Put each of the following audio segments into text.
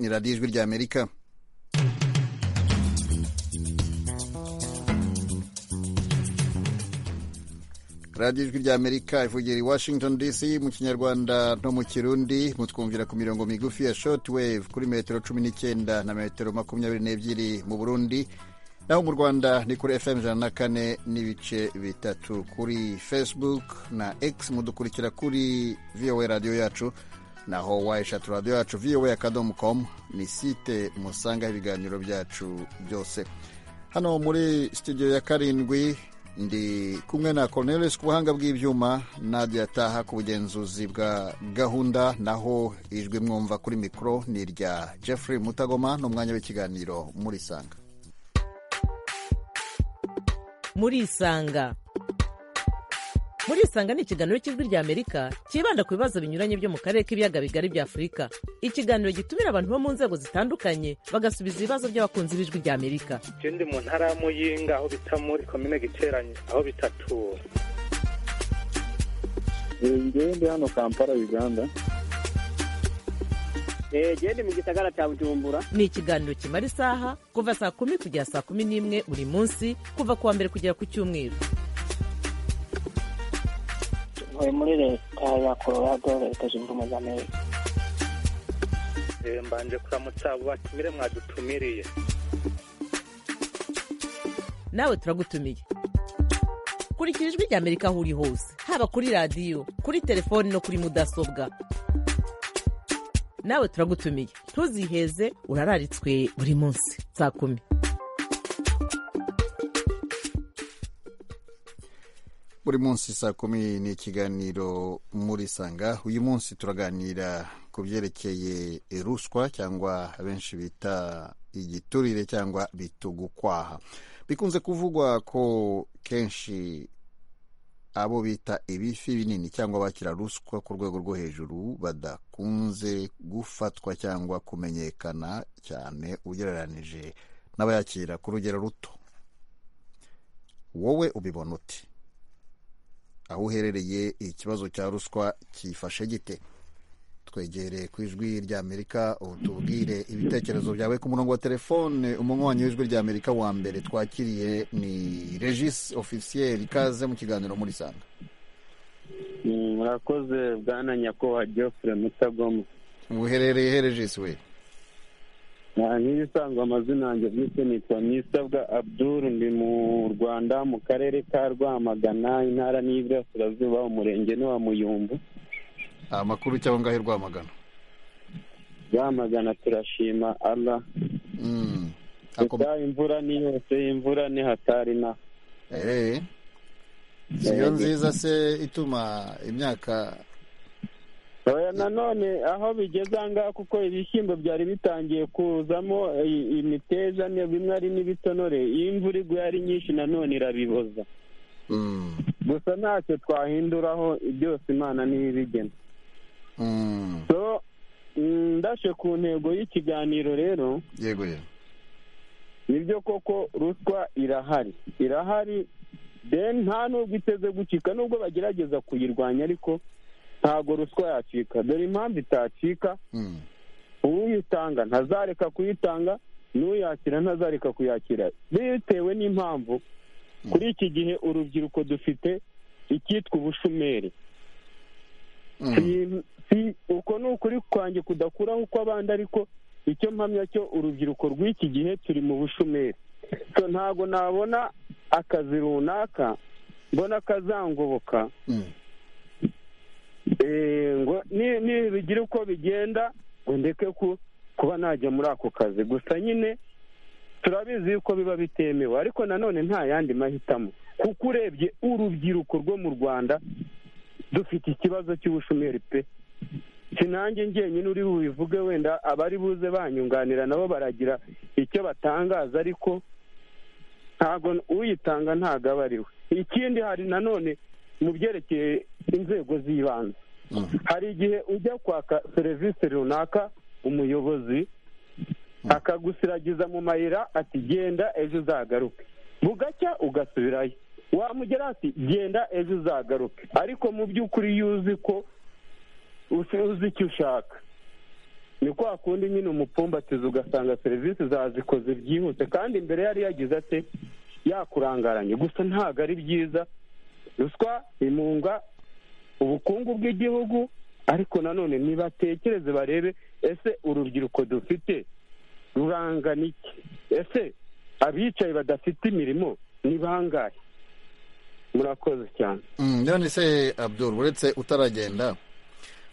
ni radiyo ijwi ry'amerika radiyo ijwi ry'amerika ivugira i washington dc mu kinyarwanda no mu kirundi mutwumvira ku mirongo migufi ya shortwave kuri metero cumi n'icyenda na metero makumyabiri n'ebyiri mu burundi naho mu rwanda ni kuri fm ijana na kane n'ibice bitatu kuri facebook na x mudukurikira kuri voa radiyo yacu naho wayishatu radiyo yacu voa akadomo komu ni site musangaho ibiganiro byacu byose hano muri studio ya karindwi ndi kumwe na Cornelius ku buhanga bw'ibyuma nadia taha ku bugenzuzi bwa gahunda naho ijwi mwumva kuri mikoro ni irya jeffrey mutagoma n'umwanya w'ikiganiro muri sanga muri isanga muri isanga ni ikiganiro cy'ijwi ry'amerika cyibanda ku bibazo binyuranye byo mu karere k'ibiyaga bigari bya afurika ikiganiro gitumira abantu bo mu nzego zitandukanye bagasubiza ibibazo by'abakunzi b'ijwi ry'amerika ndi mu ntara ya muyinga aho bita muri komine giteranye aho bitatu ndi hano kampala uganda genda mu gisagara cya bujumbura ni ikiganiro kimara isaha kuva saa kumi kugera saa kumi n'imwe buri munsi kuva ku wa mbere kugera ku cyumweru tuvuye muri leta ya colorado leta zunze ubumwe za amerika mbanje kuramutsa abo batumire mwadutumiriye nawe turagutumiye kurikira ijwi ry'amerika aho uri hose haba kuri radiyo kuri telefoni no kuri mudasobwa nawe turagutumiye ntuziheze urararitswe buri munsi saa kumi buri munsi saa kumi ni ikiganiro muri sanga uyu munsi turaganira ku byerekeye ruswa cyangwa abenshi bita igiturire cyangwa bitugukwaha bikunze kuvugwa ko kenshi abo bita ibifi binini cyangwa abakira ruswa ku rwego rwo hejuru badakunze gufatwa cyangwa kumenyekana cyane ugereranije n'abayakira ku rugero ruto wowe ubibona uti aho uherereye ikibazo cya ruswa cyifashe gite twegere ku ijwi ry'amerika tubwire ibitekerezo byawe ku murongo wa telefone umunywanyi w'ijwi ry'amerika wa mbere twakiriye ni regis ofisiyeri ikaze mu kiganiro muri sanga murakoze bwana nyakubahwa geoffrey mutagoma uherereye he regis we nk'ibisanzwe amazina yanjye bwite nitwa nisabwa abdul ndi mu rwanda mu karere ka rwamagana intara n'iburasirazuba umurenge ni wa muyumbu amakuru cyangwa ngahe rwamagana rwamagana turashima ara gusa imvura ni yose imvura ni hatari na siyo nziza se ituma imyaka nanone aho bigeze ahangaha kuko ibishyimbo byari bitangiye kuzamo imiteja bimwe ari n'ibitonore iyo imvura iguye ari nyinshi nanone irabiboza gusa ntacyo twahinduraho byose imana niyo ibigena ndashe ku ntego y'ikiganiro rero yego yego nibyo koko ruswa irahari irahari nta nubwo iteze gucika nubwo bagerageza kuyirwanya ariko ntabwo ruswa yacika dore impamvu itacika uwuyitanga ntazareka kuyitanga n'uyakira ntazareka kuyakira bitewe n'impamvu kuri iki gihe urubyiruko dufite icyitwa ubushomeri uko ni ukuri kwanjye kudakuraho uko abandi ariko icyo mpamya cyo urubyiruko rw'iki gihe turi mu bushomeri ntabwo nabona akazi runaka mbona kazangoboka ngo nibigire uko bigenda ngo ndeke kuba najya muri ako kazi gusa nyine turabizi yuko biba bitemewe ariko nanone nta yandi mahitamo kuko urebye urubyiruko rwo mu rwanda dufite ikibazo cy'ubushomeri pe sinange ngenyine uri bubivuge wenda abari buze banyunganira nabo baragira icyo batangaza ariko ntabwo uyitanga ntabwo aba ari we ikindi hari nanone mu byerekeye inzego z'ibanze hari igihe ujya kwaka serivisi runaka umuyobozi akagusiragiza mu mayira ati genda ejo uzagaruke bugacya ugasubirayo wamugera ati genda ejo uzagaruke ariko mu by'ukuri iyo uzi ko uzi icyo ushaka ni kwa kundi nyine umupumbatiza ugasanga serivisi zazikoze byihuse kandi mbere yari yagize ate yakurangaranye gusa ntabwo ari byiza ruswa imunga ubukungu bw'igihugu ariko nanone ntibatekereze barebe ese urubyiruko dufite rurangana iki ese abicaye badafite imirimo ni bangahe murakoze cyane Mm, none se abdul uretse utaragenda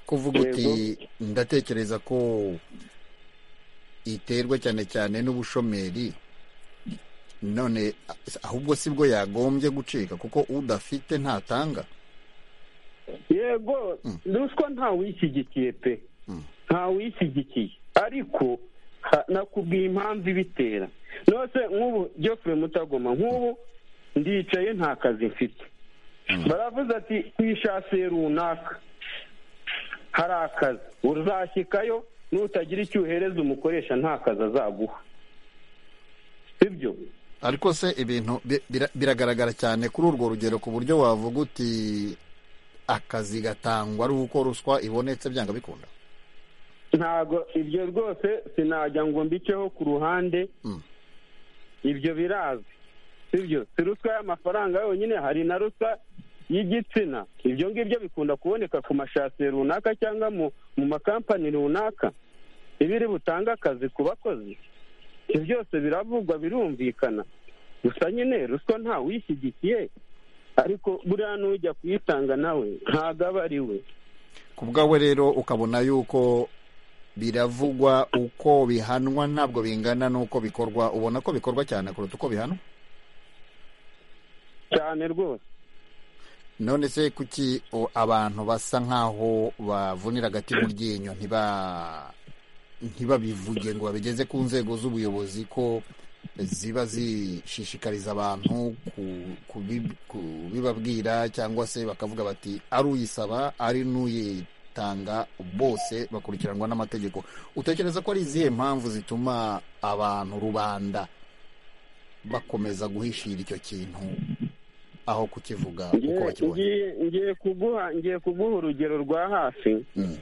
kuvuga uti ndatekereza ko iterwa cyane cyane n'ubushomeri none a- ahubwo si bwo yagombye gucika kuko udafite ntatanga yego ruswa ntawishyigikiye pe ntawishyigikiye ariko ha- nakubwiye impamvu ibitera nose nk'ubu Geoffrey mutagoma nk'ubu ndicaye nta kazi mfite baravuze ati ku ishasi runaka hari akazi uzashyikayo nutagira icyo uhereza umukoresha nta kazi azaguha sibyo ariko se ibintu bi- bira- biragaragara cyane kuri urwo rugero ku buryo wavuga uti akazi gatangwa ari uko ruswa ibonetse byanga bikunda ntago ibyo rwose sinajya ngo mbiceho ku ruhande Mm. ibyo birazi sibyo si ruswa y'amafaranga yonyine hari na ruswa y'igitsina ibyo ngibyo bikunda kuboneka ku mashasi runaka cyangwa mu mu makampani runaka ibiri butanga akazi ku bakozi ibyo byose biravugwa birumvikana gusa nyine ruswa ntawishyigikiye ariko buriya n'ujya kuyitanga nawe ntabwo aba ari we ku bwawe rero ukabona yuko biravugwa uko bihanwa ntabwo bingana n'uko bikorwa ubona ko bikorwa cyane kuruta uko bihanwa cyane rwose none se kuki o, abantu basa nk'aho bavunira agati mu ryinyo ntiba ntibabivuge ngo babigeze ku nzego z'ubuyobozi ko ziba zishishikariza abantu ku- kubi- kubibabwira cyangwa se bakavuga bati ari uyisaba ari n'uyitanga bose bakurikiranwa n'amategeko utekereza ko ari izihe mpamvu zituma abantu rubanda bakomeza guhishira icyo kintu aho kukivuga uko Ngiye- bakibonye ngiye- ngiye kuguha ngiye kuguha urugero rwa hafi Mm.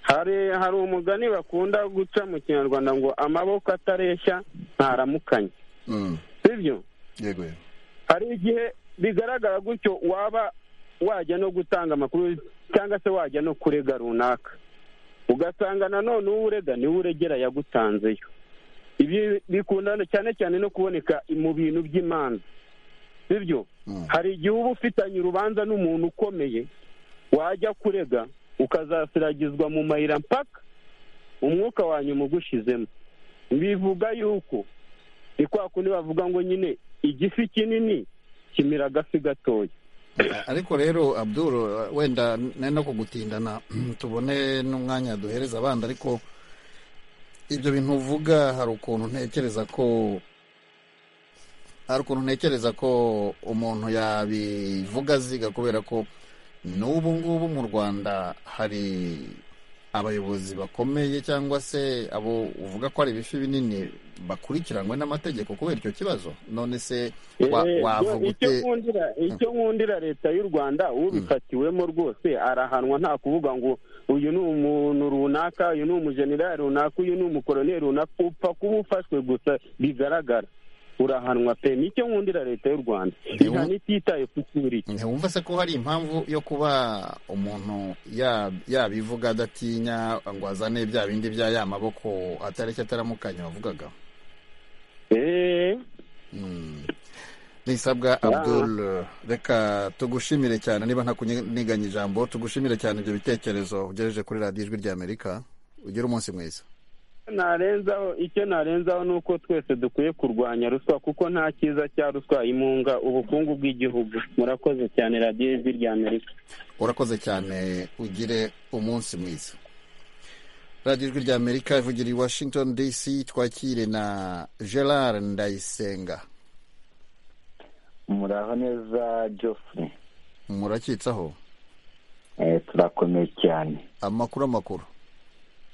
hari hari umugani bakunda guca mu kinyarwanda ngo amaboko atareshya ntaramukanye Mm. sibyo yego yego hari igihe bigaragara gutyo waba wajya no gutanga amakuru cyangwa se wajya no kurega runaka ugasanga nanone uwo urega niwe uregera yagutanzeyo ibi bikunda cyane cyane no kuboneka mu bintu by'imanza sibyo Mm. hari igihe uba ufitanye urubanza n'umuntu ukomeye wajya kurega ukazasiragizwa mu mayira mpaka umwuka wa nyuma ugushizemo bivuga yuko ni kwa kundi bavuga ngo nyine igifi kinini kimira agafi gatoya ariko rero abdul wenda n- no kugutindana tubone n'umwanya duhereza abandi ariko ibyo bintu uvuga hari ukuntu ntekereza ko hari ukuntu ntekereza ko umuntu yabivuga aziga kubera ko n'ubu ngubu mu rwanda hari abayobozi bakomeye cyangwa se abo uvuga ko ari ibifi binini bakurikiranwe n'amategeko kubera icyo kibazo none se wa- Eh, wavuga icyo ute nkundira icyo nkundira leta y'u rwanda ubifatiwemo rwose arahanwa nta kuvuga ngo uyu ni umuntu runaka uyu ni umujenerali runaka uyu ni umukoroneri runaka upfa kuba ufashwe gusa bigaragara urahanwa pe nicyo nkundira leta y'u rwanda Ntiwum- ihana ititaye ku kuri ntiwumva se ko hari impamvu yo kuba umuntu ya- yabivuga adatinya ngo azane bya bindi bya ya maboko atareke ataramukanya wavugaga Eh, Mm. nisabwa abdul reka tugushimire cyane niba ntakuniganya ijambo tugushimire cyane ibyo bitekerezo ugejeje kuri radiyo ijwi ry'amerika ugire umunsi mwiza narenzaho icyo narenzaho ni uko twese dukwiye kurwanya ruswa kuko nta cyiza cya ruswa imunga ubukungu bw'igihugu murakoze cyane radiyo ijwi ry'amerika urakoze cyane ugire umunsi mwiza radiyo ijwi ry'amerika ivugira i washington dc twakire na gerard ndayisenga muraho neza Geoffrey murakitsaho Eh, turakomeye cyane amakuru amakuru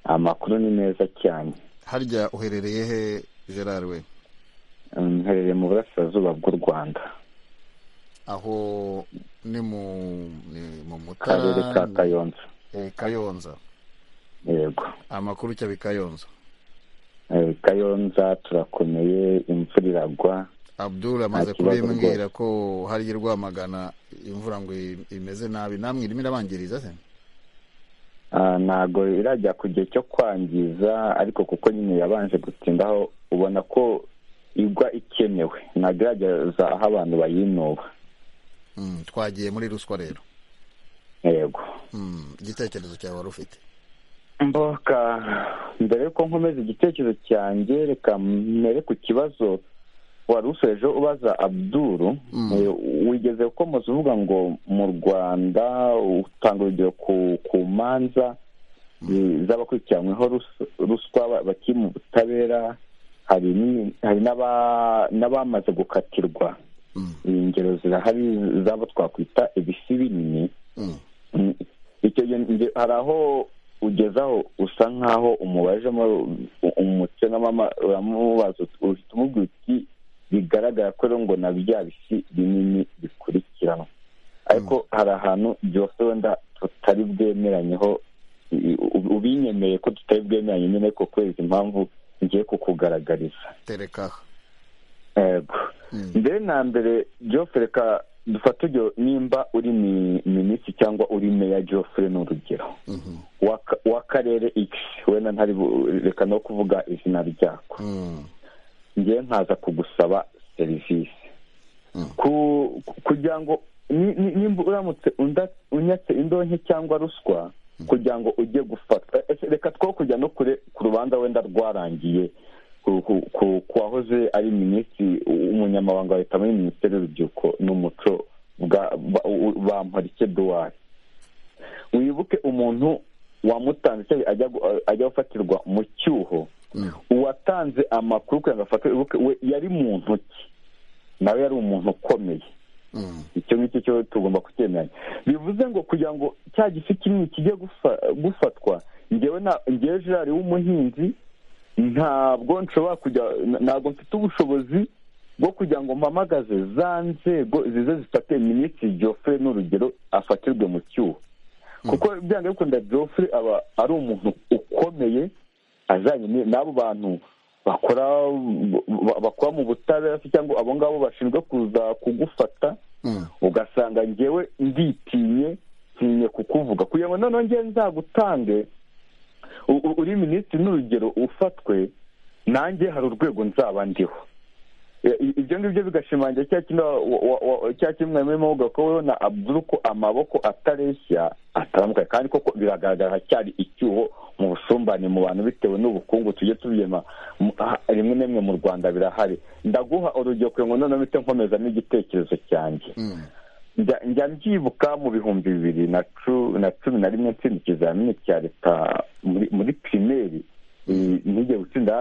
amakuru ni meza cyane harya uherereye he gerard we Mm, mherereye mu burasirazuba bw'u rwanda aho ni mu ni mu karere ka mutara kayonza eh, kayonza yego amakuru cyaba kayonza Eh, kayonza turakomeye imvura iragwa abdul amaze Nta kibazo kubimbwira ko hariya rwamagana imvura ngo i- imeze nabi namwe irimo irabangiriza se Ah, ntago irajya ku gihe cyo kwangiza ariko kuko nyine yabanje gutindaho ubona ko igwa ikenewe ntago irageza aho abantu bayinuba Mm, twagiye muri ruswa rero yego Mm, igitekerezo cyawe wari ufite mboka mbere yuko nkomeza igitekerezo cyanjye reka mbere ku kibazo wari usoje ubaza abduru Mm. Eh, wigeze ukomeza uvuga ngo mu rwanda utanga urugero ku ku manza eh, z'abakurikiranyweho rus- ruswa ba- bakiri mu butabera hari ni- hari n'aba- n'abamaze gukatirwa Mm, iyi ngero zirahari z'abo twakwita ibisi binini mm, Mm, icyo gihe nge- hari aho ugezaho usa nk'aho umubajemo umutse nk'amama uramubaza uti- uhita umubwira uti bigaragara ko rero ngo na bya bisi binini bikurikiranwa ariko hari ahantu byose wenda tutari bwemeranyeho i- u- ubinyemeye ko tutari bwemeranye nyine ariko kubera izi mpamvu ngiye kukugaragariza tereka aha. yego Mm. mbere na mbere Geoffrey reka dufate urugero nimba uri mi- minisitiri cyangwa uri meya Geoffrey ni urugero Mhm. W'aka- w'akarere x wenda ntari bu- reka no kuvuga izina ryako Mm, ngewe nkaza kugusaba serivisi Mm. Ku- kugira ngo ni- ni- nimba uramutse unda- unyatse indonke cyangwa ruswa kugira ngo ujye gufatwa Ese reka two kujya no kure ku rubanza wenda rwarangiye ku- ku- ku ku wahoze ari minisitiri umunyamabanga wa leta muri minisiteri y'urubyiruko n'umuco bwa- ba- u- u- bamporike duwari wibuke umuntu wamutanze icyaha ajya gu- ajya gufatirwa mu cyuho mm, uwatanze amakuru kugira ngo afatwe wibuke we yari mu ntoki nawe yari umuntu ukomeye mm, icyo ngicyo cyo tugomba kucyemeranya bivuze ngo kugira ngo cya gisi kinini kijye gufa- gufatwa ngewe na- ngewe gerard w'umuhinzi ntabwo nshobora kujya na- ntabwo mfite ubushobozi bwo kugira ngo mpamagaze za nzego zize zifate minisitiri geoffrey n'urugero afatirwe mu cyuho kuko byanga bikunda geoffrey aba ari umuntu ukomeye ajyanye ni- n'abo bantu bakora ba- bakora mu butabera se cyangwa abo ngabo bashinzwe kuza kugufata mm. ugasanga ngewe nditinye ntinye kukuvuga kugira ngo noneho ngewe nzagutange u- u- uri minisitiri n'urugero ufatwe nanjye hari urwego nzaba ndiho I- i- ibyo ngibyo bigashimangira cya kintu wa- wa- wa- cya kintu mwari murimo muvuga ko wowe na abduru ko amaboko atareshya atandukanye kandi koko biragaragara hacyari icyuho mu busumbane mu bantu bitewe n'ubukungu tujye tubyema mu- ah, rimwe na rimwe mu rwanda birahari ndaguha urugero kugira ngo noneho mpite nkomeza n'igitekerezo cyanjye Mm, njya njya mbyibuka mu bihumbi bibiri na cu- na cumi na rimwe ntsinda ikizamini cya leta muri muri pirimeri Eh, nigeze gutsinda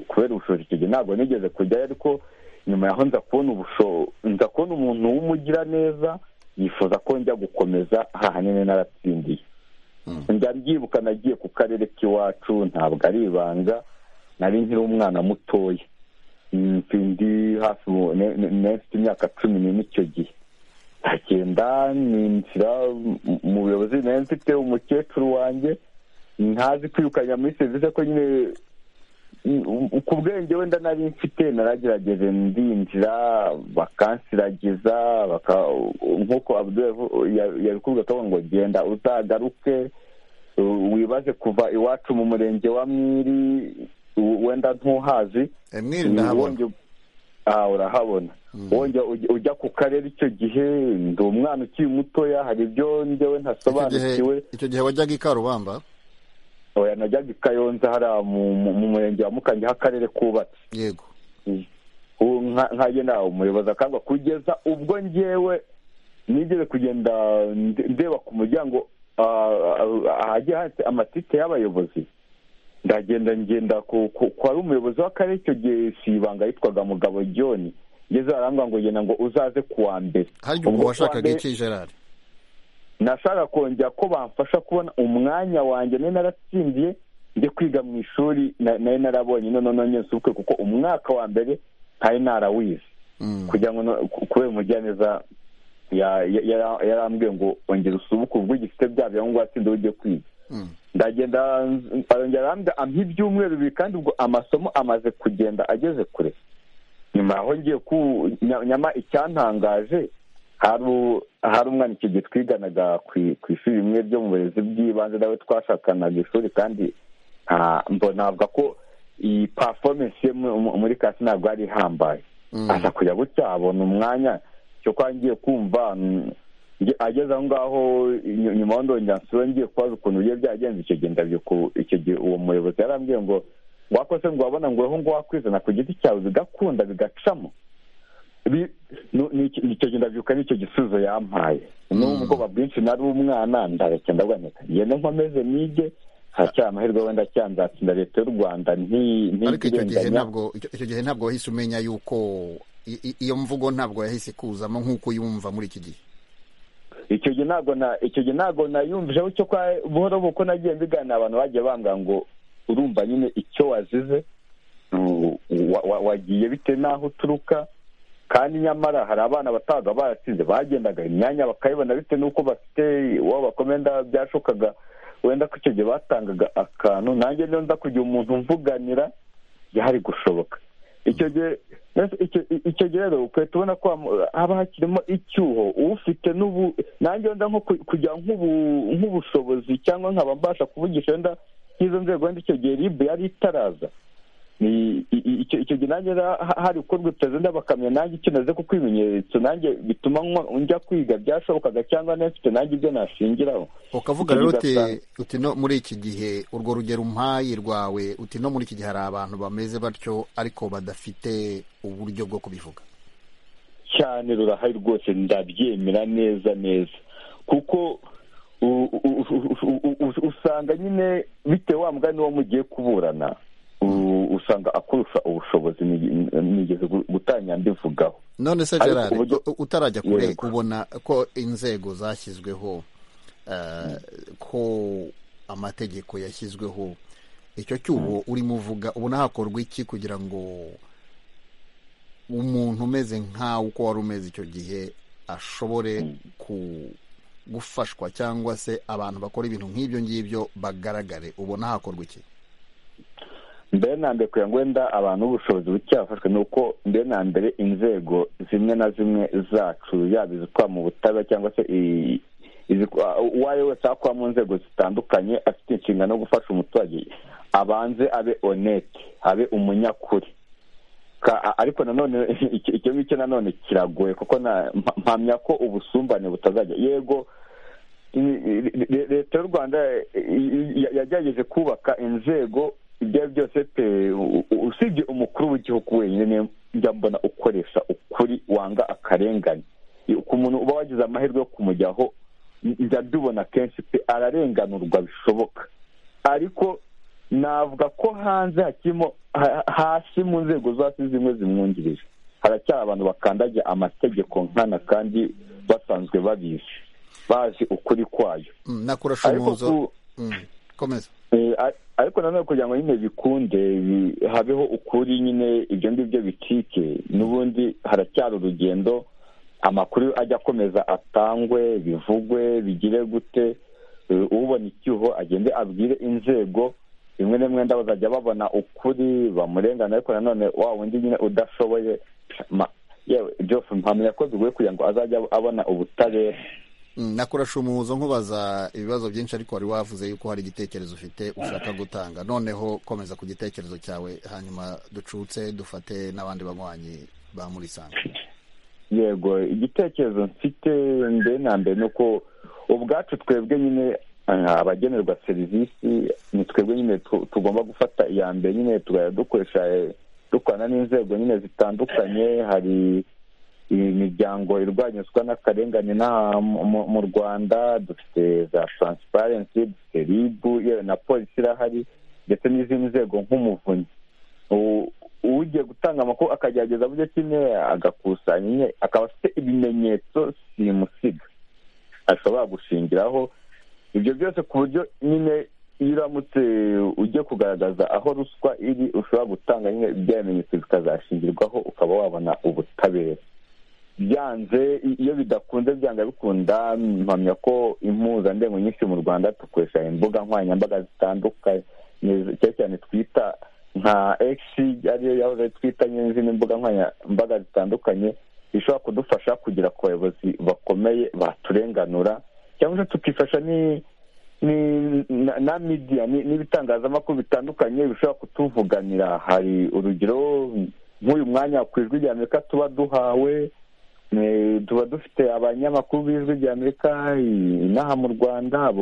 kubera ubushobozi icyo gihe ntabwo nigeze kujyayo ariko nyuma yaho nza kubona ubusho nza kubona umuntu w'umugiraneza yifuza ko njya gukomeza hahanini naratsindiye Mm. njya mbyibuka nagiye ku karere k'iwacu ntabwo ari ibanga nari nkiri umwana mutoya Mm, ndi hafi mu- ne- ne- nari mfite imyaka cumi n'ine icyo gihe ndagenda ninjira mu- mu buyobozi nari mfite umukecuru wanjye ntazi kwirukanya muri serivisi ko nyine u- u- ku bwenge wenda nari mfite naragerageje ndinjira bakansiragiza baka- nk'uko Abdul yavu- ya- yabikubwiye akavuga ngo genda uzagaruke u- wibaze kuva iwacu mu murenge wa mwiri u- wenda ntuhazi Eh, mwiri ndahabona Wongeye- ah urahabona wongera ujya- ujya ku karere icyo gihe ndi umwana ukiri mutoya hari ibyo njyewe Icyo gihe- ntasobanukiwe icyo gihe wajyaga i karubamba oya najyaga i kayonza hariya mu- mu mu murenge wa mukange aho akarere kubatse yego ubu nka- nkagenda aho umuyobozi akangwa kugeza ubwo ngewe nigeze kugenda nde- ndeba ku muryango ah, ah, ahagiye handitse amatike y'abayobozi ndagenda ngenda ku ku- ku wari umuyobozi w'akarere icyo gihe si ibanga yitwaga mugabo john ngeze arambwira ngo genda ngo uzaze ku wa mbere harya Ubwo ubwo ku wa washakaga mbere- iki gerard nashaka kongera ko bamfasha kubona umwanya wanjye nari naratsindiye njye kwiga mu ishuri na- nari narabonye none none nsubukwe kuko umwaka wa mbere ntari narawize Mm, kugira ngo no- ku- kubera umugiraneza ya- ya- yara- yarambwiye ngo ongera usubuke ubwo ugifite bya byangombwa watsinda ugiye kwiga mm, ndagenda arongera ampa ibyumweru bibiri kandi ubwo amasomo amaze kugenda ageze kure nyuma aho ngiye ku nyama icyantangaje hari umwana icyo gihe twiganaga ku ishuri rimwe ryo mu burezi bw'ibanze nawe twashakanaga ishuri kandi mbonavuga ko iyi pafomensi ye muri kasi ntabwo yari ihambaye asa kujya gutya abona umwanya cyo kwa ngiye kumva ageze aho ngaho nyuma ndongera nsura ngiye kubaza ukuntu bigiye byagenze icyo gihe ndabyuka icyo gihe uwo muyobozi yarambwiye ngo wakose ngo wabona ngo aho ngaho wakwizana ku giti cyawe bigakunda bigacamo icyo gihe ndabyuka nicyo gisubizo yampaye n'ubwoba bwinshi nari umwana ndareke ndaboneka ngende nkomeze nige haracyari amahirwe wenda cyanzatsinda leta y'u rwanda ariko icyo gihe ntabwo icyo gihe ntabwo wahise umenya yuko iyo mvugo ntabwo yahise kuzamo nk'uko yumva muri iki gihe icyo gihe ntabwo na icyo gihe ntabwo nayumvijeho cyo kwa buhoro buko nagiye mbiganira abantu bagiye bambwira ngo urumva nyine icyo wazize wagiye bitewe n'aho uturuka kandi nyamara hari abana bataga baratsinze bagendaga imyanya bakayibona bitewe n'uko bafite uwo bakomenda byashokaga wenda ko icyo gihe batangaga akantu nanjye niyo nza kugira umuntu mvuganira byari gushoboka icyo gihe icyo gihe rero ukahita ubona ko haba hakirimo icyuho ufite n'ubu nanjye wenda nko kujya nk'ubushobozi cyangwa nkaba mbasha kuvugisha wenda nk'izo nzego wenda icyo gihe ribu yari itaraza icyo gihe nanjye hari gukorwa perezida bakamenya nanjye icyo naze ku kwimenyereza nanjye bituma njya kwiga byashobokaga cyangwa nafite nanjye ibyo nashingiraho ukavuga rero uti no muri iki gihe urwo rugero umpaye rwawe uti no muri iki gihe hari abantu bameze batyo ariko badafite uburyo bwo kubivuga cyane rurahari rwose ndabyemera neza neza kuko usanga nyine bitewe wa mugani wo mugiye kuburana usanga akurusha ubushobozi nigeze gutanya mbivugaho none se gerard utarajya kure ubona ko inzego zashyizweho ko amategeko yashyizweho icyo cyuho urimo uvuga ubona hakorwa iki kugira ngo umuntu umeze nkawe uko wari umeze icyo gihe ashobore gufashwa cyangwa se abantu bakora ibintu nk'ibyo ngibyo bagaragare ubona hakorwa iki mbere na mbere kugira ngo wenda abantu b'ubushobozi bucyafashwe ni uko mbere na mbere inzego zimwe na zimwe zacu yaba izikora mu butabera cyangwa se uwo ari we wese akora mu nzego zitandukanye afite inshingano yo gufasha umuturage abanze abe onete abe umunyakuri ariko nanone icyo ngicyo nanone kiragoye kuko mpamya ko ubusumbane butazajya yego leta y'u rwanda yagerageje kubaka inzego ibyo ari byo byose pe usibye umukuru w'igihugu wenyine njya mbona ukoresha ukuri wanga akarengane ku muntu uba wagize amahirwe yo kumujyaho njya mbibona kenshi pe ararenganurwa bishoboka ariko navuga ko hanze hakirimo hasi mu nzego zo hasi zimwe zimwungirije haracyari abantu bakandagira amategeko nkana kandi basanzwe babizi bazi ukuri kwayo nakurasha umuzo komeza ariko nanone kugira ngo nyine bikunde habeho ukuri nyine ibyo ngibyo bicike n'ubundi haracyari urugendo amakuru ajya akomeza atangwe bivugwe bigire gute ubona icyuho agende abwire inzego rimwe na rimwe bazajya babona ukuri bamurengana ariko nanone wa wundi nyine udashoboye yewe byose mpamya ko bigoye kugira ngo azajye abona ubutabera nakurasha umuhuzo nkubaza ibibazo byinshi ariko wari wavuze yuko hari igitekerezo ufite ushaka gutanga noneho komeza ku gitekerezo cyawe hanyuma ducutse dufate n'abandi banywanyi ba muri sanga yego igitekerezo mfite mbere na mbere ni uko ubwacu twebwe nyine abagenerwa serivisi ni twebwe nyine tugomba gufata iya mbere nyine tugahita dukoresha dukorana n'inzego nyine zitandukanye hari imiryango irwanyuzwa n'akarengane n'aha mu rwanda dufite za taransiparensi dufite ribu na polisi irahari ndetse n'izindi nzego nk'umuvunyi ugiye gutanga amakuru akagerageza buryo kimwe agakusanya nyine akaba afite ibimenyetso simusiga ashobora gushingiraho ibyo byose ku buryo nyine iyo uramutse ujye kugaragaza aho ruswa iri ushobora gutanga nyine bya bimenyetso bikazashingirwaho ukaba wabona ubutabera byanze iyo bidakunze byanga bikunda mpamya ko impuzandengo nyinshi mu rwanda dukoresha imbuga nkoranyambaga zitandukanye cyane cyane twita nka egisi ariyo yahoze twita n'izindi mbuga nkoranyambaga zitandukanye zishobora kudufasha kugera ku bayobozi bakomeye baturenganura cyangwa se tukifasha na midiya n'ibitangazamakuru bitandukanye bishobora kutuvuganira hari urugero nk'uyu mwanya ku ijwi rya amerika tuba duhawe tuba dufite abanyamakuru b'ijwi rya amerika inaha mu rwanda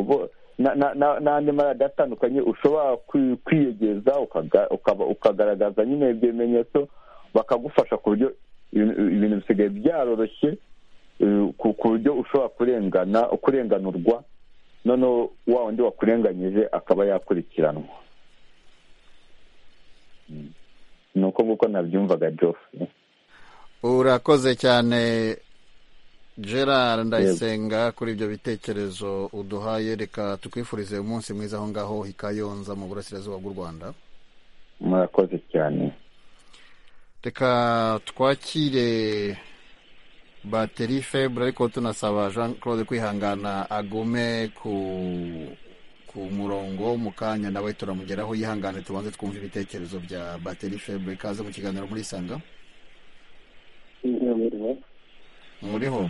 n'andi maradiyo atandukanye ushobora kwiyegeza ukagaragaza nyine ibimenyetso bakagufasha ku buryo ibintu bisigaye byaroroshye ku buryo ushobora kurengana kurenganurwa noneho wa wundi wakurenganyije akaba yakurikiranwa ni uko nguko nabyumvaga jofu urakoze cyane gerard ndayisenga kuri ibyo bitekerezo uduhaye reka tukwifurize umunsi mwiza aho ngaho i kayonza mu burasirazuba bw'u rwanda murakoze cyane reka twakire bateri febure ariko tunasaba jean claude kwihangana agume ku ku murongo mu kanya nawe turamugeraho yihangane tubanze twumve ibitekerezo bya bateri febure kaze mu kiganiro muri sanga muriho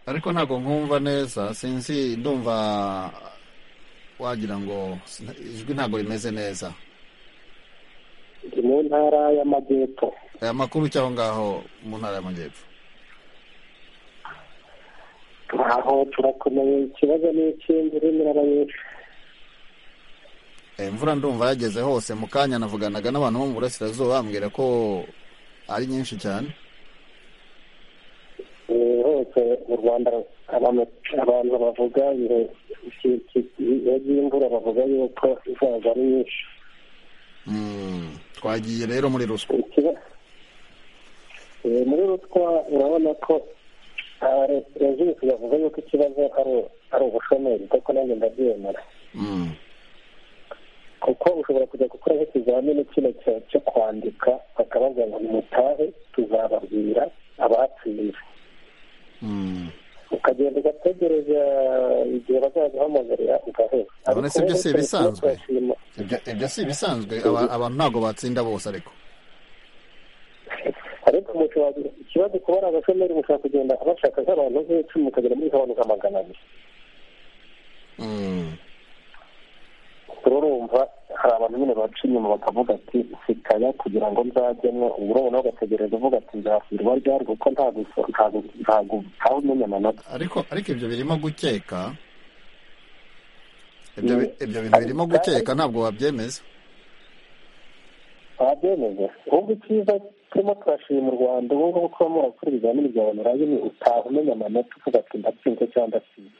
ariko ntabwo nkumva neza sinzi ndumva wagira ngo ijwi ntabwo rimeze neza ndi mu ntara y'amajyepfo aya makuru cy'aho ngaho mu ntara y'amajyepfo aho turakomeye ikibazo ni ikindi urimo urabanyesha imvura ndumva yageze hose mu kanya navuganaga n'abantu bo mu burasirazuba bambwira ko ari nyinshi cyane hose mu rwanda abantu bavuga ibihe by'imvura bavuga yuko izaza ari nyinshi twagiye rero muri ruswa muri ruswa urabona ko rezilisi bavuga yuko ikibazo ari ubushomeri kuko nanjye ndabyemera kuko ushobora kujya gukora nk'ikizamini kino cyo kwandika bakabaza ngo mutahe tuzababwira abatsinze ukagenda ugategereza igihe bazaguhamagarira ugahera uretse ibyo si ibisanzwe ibyo si ibisanzwe abantu ntabwo batsinda bose ariko ariko umuntu wagira ikibazo kuba ari abashomeri mushobora kugenda bashaka nk'abantu nk'icumi ukagera muri nk'abantu nka magana abiri urumva hari abantu nyine baca inyuma bakavuga ati sikaya kugira ngo nzajyemo ubu urabona ugategereza uvuga ati nzasirwa ryari kuko ntabwo ntawe umenya amanota ariko ariko ibyo birimo gukeka ibyo bintu birimo gukeka ntabwo wabyemeza wabyemeza wumva icyiza turimo turashima u rwanda ubu ngubu kuba murakora ibizamini bya banyuranye ni utaha umenya amanota uvuga ati ndatsinze cyangwa ndatsinze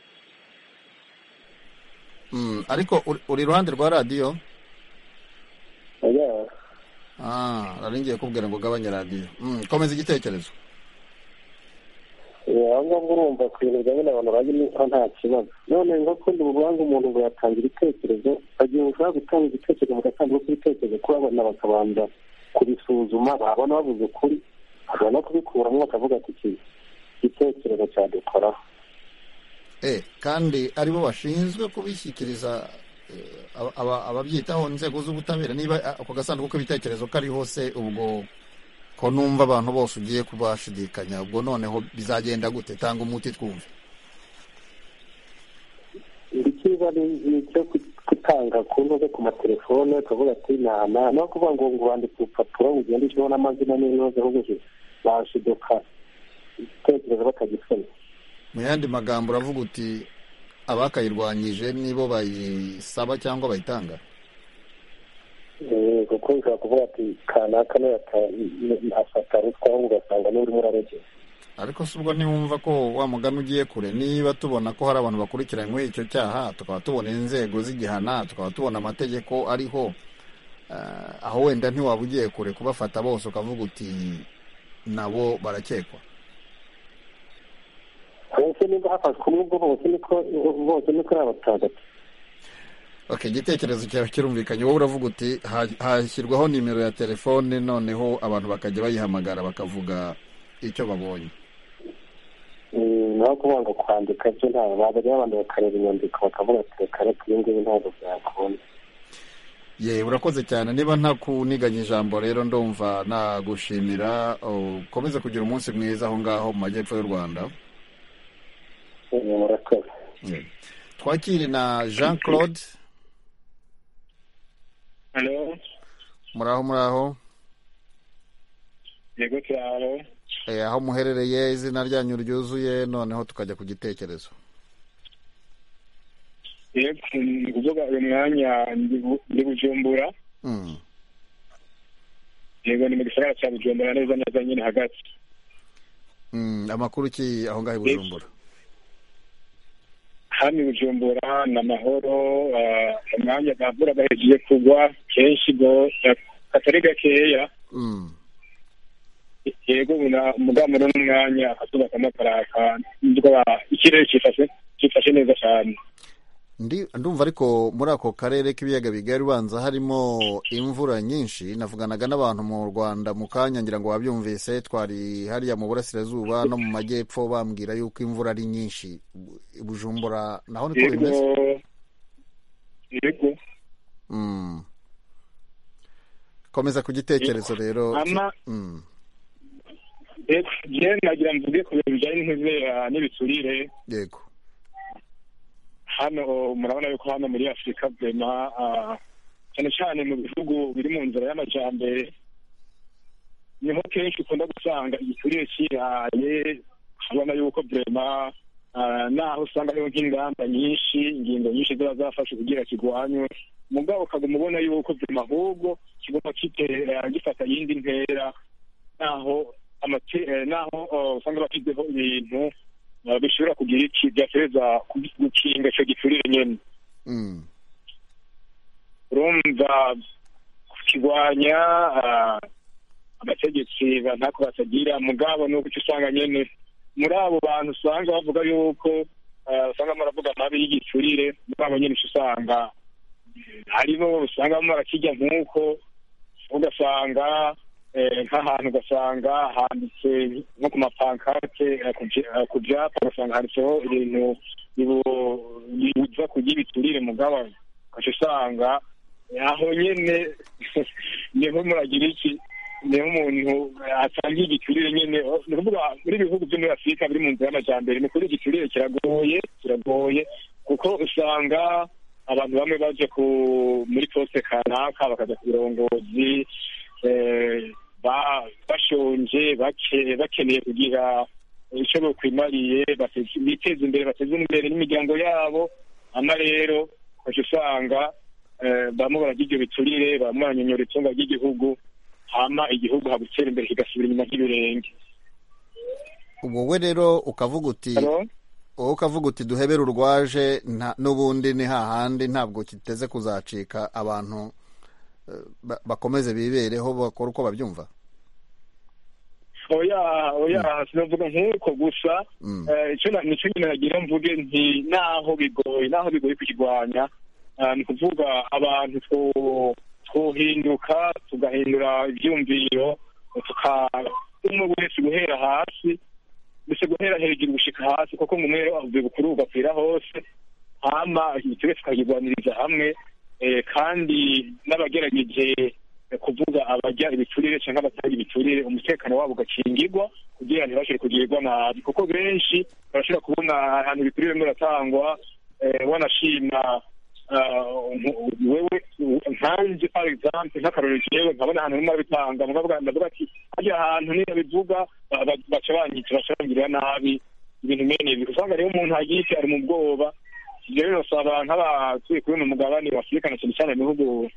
ariko uri iruhande rwa radiyo rari ngiye kubwira ngo ugabanye radiyo komeza igitekerezo aho ngaho urumva ku bintu bijyanye n'abantu bajya niba nta kibazo none ngo kundi mu rubanza umuntu ngo yatanga ibitekerezo agiye ushaka gutanga igitekerezo mu gasanduku k'ibitekerezo kuko abana bakabanza kubisuzuma babona babuze ukuri bakabona kubikuramo bakavuga ati iki gitekerezo cyadukoraho kandi aribo bashinzwe kubishyikiriza ababyitaho inzego z'ubutabera niba ako gasanduku k'ibitekerezo kari hose ubwo ko numva abantu bose ugiye kubashidikanya ubwo noneho bizagenda gute tanga umuti twumve ikiba ni icyo gutanga ku ntuza ku matelefone ukavuga ati nama no kuvuga ngo ngo wandike urupapuro ugende ushyiraho n'amazina n'inoze ahubwo bashiduka igitekerezo batagisoma mu yandi magambo uravuga uti abakayirwanyije nibo bayisaba cyangwa bayitanga kuko ushobora kuvuga ati kanaka afata ruswa ugasanga n'urimo urarogera ariko si ubwo ntiwumva ko wa mugani ugiye kure niba tubona ko hari abantu bakurikiranywe icyo cyaha tukaba tubona inzego z'igihana tukaba tubona amategeko ariho aho wenda ntiwaba ugiye kure kubafata bose ukavuga uti nabo barakekwa bose niba hafashwe umwe ubwo bose niko bose niko ari abatagatifu okay igitekerezo cyawe kirumvikanye wowe uravuga uti ha- hashyirwaho nimero ya telefone noneho abantu bakajya bayihamagara bakavuga icyo babonye Mm, naho kubanga kwandika byo nta babari abantu bakareba inyandiko bakavuga ati reka reka ibi ngibi ntabwo byakunda ye urakoze cyane niba ntakuniganye ijambo rero ndumva nagushimira ukomeze kugira umunsi mwiza aho ngaho mu majyepfo y'u rwanda Eh, murakoze Ye. twakire na jean claude Halo, muraho muraho yego cyaro. Eh, aho muherereye izina ryanyu ryuzuye noneho tukajya ku gitekerezo Yego, ni kuvuga uyu mwanya ndi bu- ndi Bujumbura. Mm. Yego ni mu gisagara cya Bujumbura neza neza nyine hagati. Mm, amakuru ki aho ngaho i bujumbura Hano i Bujumbura ni amahoro, ah, umwanya bavuraga yagiye kugwa kenshi ngo ya- katari gakeya. Mm. Yego muna- mugabo muri uno mwanya akazuba karimo karaka, ndumva ikirere cyifashe cyifashe neza cyane. Ndi- ndumva ariko muri ako karere k'ibiyaga bigari ubanza harimo imvura nyinshi navuganaga n'abantu mu rwanda mu kanya ngira ngo wabyumvise twari hariya mu burasirazuba no mu majyepfo bambwira yuko imvura ari nyinshi I bujumbura naho niko Yego, bimeze yego. Mm. komeza ku gitekerezo rero Ama- Mm. Yego, je nagira mvuge ku bintu bijyanye n'inkwizera n'ibiturire yego hano murabona yuko hano muri afurika vema ah, cyane cyane mu bihugu biri mu nzira y'amajyambere niho kenshi ukunda gusanga igiturire cyiraye ubona yuko vema ah, naho usanga hariho nk'ingamba nyinshi ingingo nyinshi ziba zafashe kugira kirwanywe mugabo ukaguma ubona yuko vema ahubwo kigomba kitera gifata iyindi ntera naho amate- eh, naho oh, usanga bashyizeho ibintu ah, bishobora kugira iki byatereza ku- gukinga icyo giturire nyine Mm. urumva kukirwanya ah, abategetsi ba- ntako batagira mugabo ni uko usanga nyine muri abo bantu usanga bavuga yuko ah, usanga muravuga amabi y'igiturire muri abo nyine uca usanga haribo usanga murakijya nk'uko ugasanga eh, nk'ahantu ugasanga handitse nko ku mapankarte eh, ku bya- eh, ku byapa ugasanga handitseho ibintu bibu- bibuza kurya ibiturire mugabo ugaca usanga aho nyine niho muragira iki niho umuntu atangiye igiturire nyine oh, ni ukuvuga muri ibihugu byo muri afurika biri mu nzira y'amajyambere ni ukuri igiturire kiragoye kiragoye kuko usanga abantu bamwe baje ku muri poste kanaka bakajya ku birongozi eh, ba- bashonje bake- bakeneye kugira icyo bokwimariye bateze- biteza imbere bateze imbere n'imiryango yabo ama rero ugaca usanga eh, bamwe baragira ibyo biturire bamwe baranyonyora itunga ry'igihugu hama igihugu hagutera imbere kigasubira inyuma nk'ibirenge wowe rero ukavuga uti Halo? wowe ukavuga uti duhebere urwaje nta- n'ubundi ni hahandi ntabwo kiteze kuzacika abantu eh, ba- bakomeze bibereho bakora uko babyumva oya oya sinavuga nk'uko gusa Mm. Eh, icyo na- nicyo nyine nagira mvuge nti naho bigoye naho bigoye kukirwanya ah, ni ukuvuga abantu two- twohinduka tugahindura ibyumviro tuka umwe wese guhera hasi mbese guhera hejuru gushika hasi kuko ngo umwe bukuru bugapfira hose hama igiturire tukakirwaniriza hamwe eh, kandi n'abagerageje eh, kuvuga abarya ibiturire cyangwa abatarya ibiturire umutekano wabo ugakingirwa kugira ntibashobore kugirirwa nabi kuko benshi barashobora kubona ahantu ibiturire birimo biratangwa eh, wanashima ah, nk- wewe nkanjye par exemple nk'akarori jewe nkabona ahantu rimwe arabitanga mukavuga ndavuga ati hajya ahantu niyo bivuga ba- ba- baca banyita baca bangirira nabi ibintu mene ibi usanga rero umuntu agiye isi ari mu bwoba rero birasaba nk'abatuye kuri uno mugabane wa afurika na cyane cyane ibihugu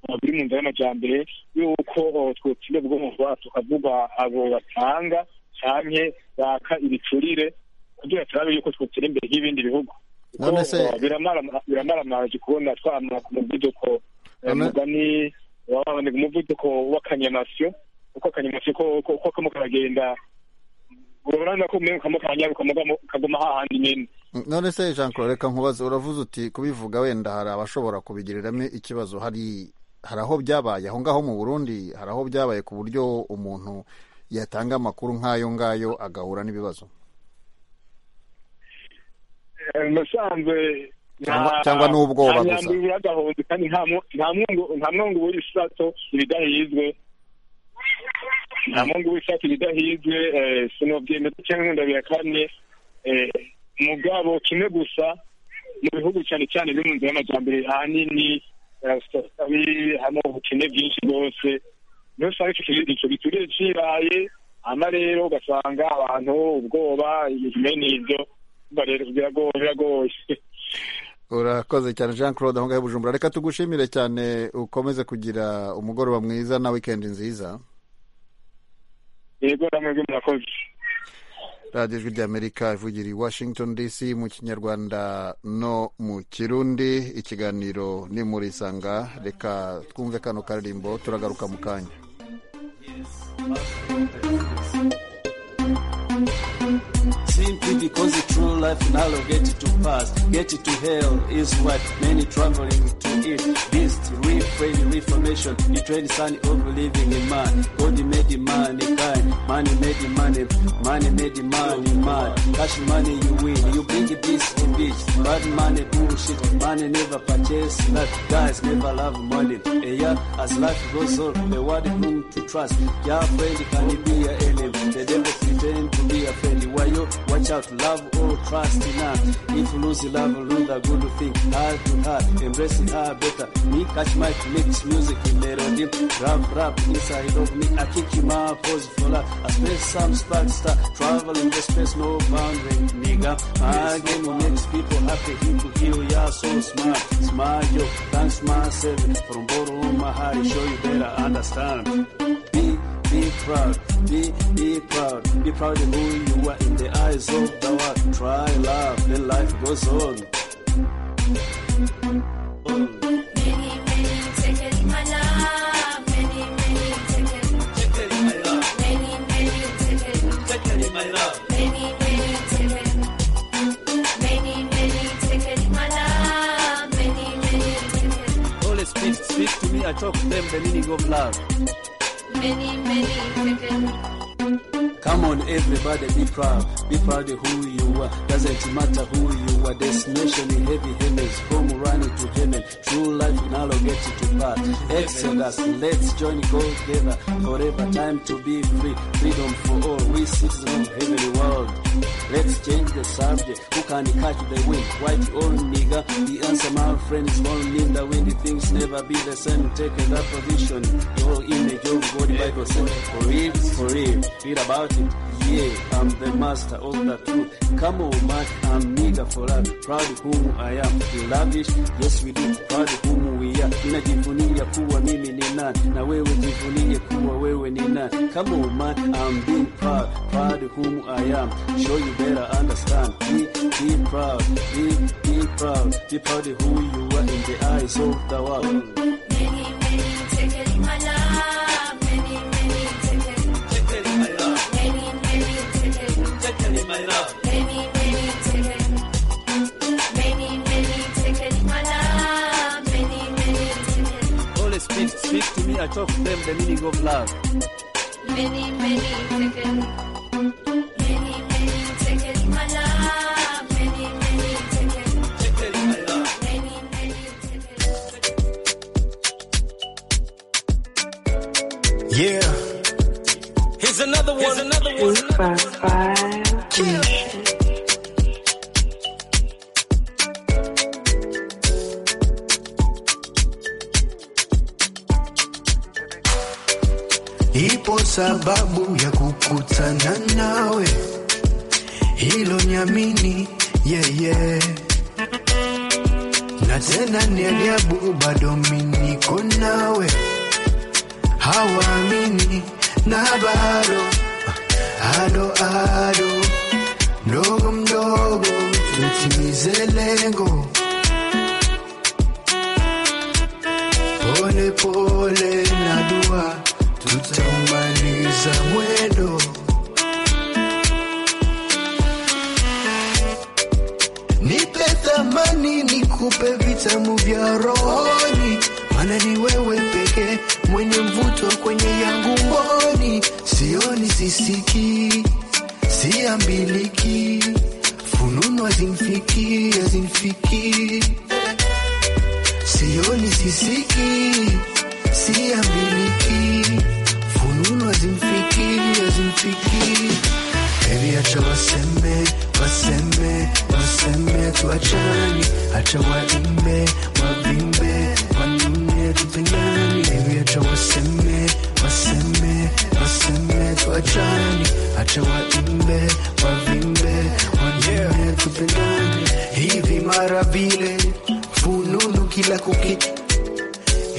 uh, biri mu nzira y'amajyambere yuko uh, twotsinda ubwonko tukavuga abo batanga canke baka ibicurire kugira turabe yuko twotera imbere nk'ibindi bihugu kuko None se- uh, biramara- biramaramaje kubona twama ku muvuduko eh, None- mugani wababonye umuvuduko w'akanyamasyo uko akanyamasyo ko ko- ko kamo karagenda urabona ko umwe ukamukanya ukaguma hahandi nyine none se jean claude reka nkubaze uravuze uti kubivuga wenda hari abashobora kubigiriramo ikibazo hari hari aho byabaye aho ngaho mu burundi hari aho byabaye ku buryo umuntu yatanga amakuru nk'ayo ngayo agahura n'ibibazo Eh, nasanze Cyangwa- cyangwa ni ubwoba gusa. gusa agahunzi kandi nta mu- nta mwungu nta mwungu w'isato ibidahizwe nta mwungu w'isato ibidahizwe eh, sinobyemera cyangwa ndabihakamye eh, mugabo kimwe gusa mu bihugu cyane cyane biri mu nzira y'amajyambere ahanini eh, usanga biri- harimo ubukene bwinshi rwose niyo usanga icyo kintu- icyo gituriye kibaye hanyuma rero ugasanga abantu ubwoba bene ibyo Urumva rero biragoye biragoye urakoze cyane jean claude aho ngaho i bujumbura reka tugushimire cyane ukomeze kugira umugoroba mwiza na wikendi nziza yego namwe murakoze radiyo ijwi ry'amerika ivugira i washington dc mu kinyarwanda no mu kirundi ikiganiro ni muri isanga reka twumve kano karirimbo turagaruka mu kanya Simply because the true life now get to pass, get to hell is what many traveling to it. Beast, refrain, reformation, the trend son of living in man. God made mankind, money made money, money made money man. Cash money you win, you bring the beast to beach. Bad money bullshit, money never purchase that. Guys never love money. Eh, yeah, as life goes on, the world whom to trust. Yeah, friend can be a enemy. The devil pretend to be a friend. Why you watch out, love or trust in her. If you lose love, lose the good thing. Heart to heart, embracing her better. Me catch my mix music in melody. Rap, rap inside of me. I kick him out, pose for love. I space some spark star. Traveling the space, no boundary, nigga. My game will makes people happy. Him to heal, yeah, so smart. Smile, yo, thanks myself. From bottom of my heart, it show you better understand. Be be proud, be be proud, be proud of who you are in the eyes of the world. Try love, then life goes on. Always speak, speak to me. I talk to them the meaning of love. Come on, everybody, be proud. Be proud of who you are. Doesn't matter who you are. Destination in heavy heavens, from running to heaven. True life in all get it to pass. Exodus, let's join go together. Forever time to be free. Freedom for all. We citizens of heavenly world. Let's change the subject. Who can catch the wind? White or nigger? The answer, my friend, is only in the wind. Things never be the same. Take that position. Your image of God, Bible says, for real, for real. Read about it. Yeah, I'm the master of the truth. Come on, man, I'm nigger for love. Proud of whom I am. We lavish, yes we do. Proud of whom we are. Ninajivunia kuwa mimi ni nani, na wewe jivunie kuwa wewe ni nani. Come on, man, I'm being proud. Proud of whom I am. Sure you better understand. Be, be proud, be, be proud. Be proud of who you are in the eyes of the world. Always speak, speak to me. I talk to them the meaning of love. Yeah. Here's another one. Here's another one. Ipo sababu ya kukutana nawe, hilo niamini, yeye yeah, yeah. na tena ni ajabu, bado mimi niko nawe, hawaamini na bado ado ado, mdogo mdogo tutimize lengo, pole pole na dua tutamaliza mwendo sioni sisiki siambiliki fununu azimfiki azimfiki sioni sisiki siambiliki fununu azimfiki azimfiki heri acha waseme waseme waseme tuachani acha waimbe wavimbe wanune tupenani heri acha waseme waseme waseme tuachani acha waimbe wavimbe wanune tupenani hivi mara vile fununu kila kuki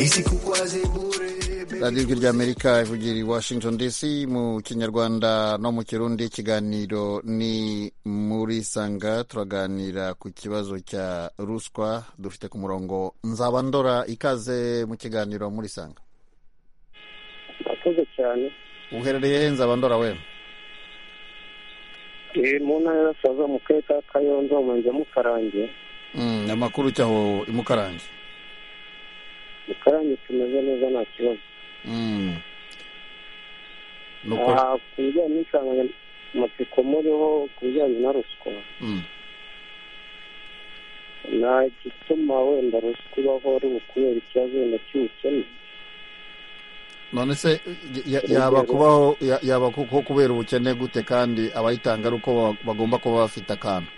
isikukwaze bure radiyo ijwi ry'amerika ivugira i washington dc mu kinyarwanda no mu kirundi ikiganiro ni muri sanga turaganira ku kibazo cya ruswa dufite ku murongo nzaba ndora ikaze mu kiganiro muri sanga murakoze cyane uherereye he nzaba ndora we Eh, mu ntara y'abasaza mu karere ka kayonza umurenge wa mukarange Mm, amakuru cyaho imukarange mukarange tumeze neza nta kibazo Mm. nuko Ah, ku bijyanye n'insanganyamatsiko muriho ku bijyanye na ruswa Mm. nta gituma wenda ruswa ibaho ari ukubera ikibazo wenda cy'ubukene none se y- y- yaba kubaho ya- yaba kuko kubera ubukene gute kandi abayitanga ari uko ba- bagomba kuba bafite akantu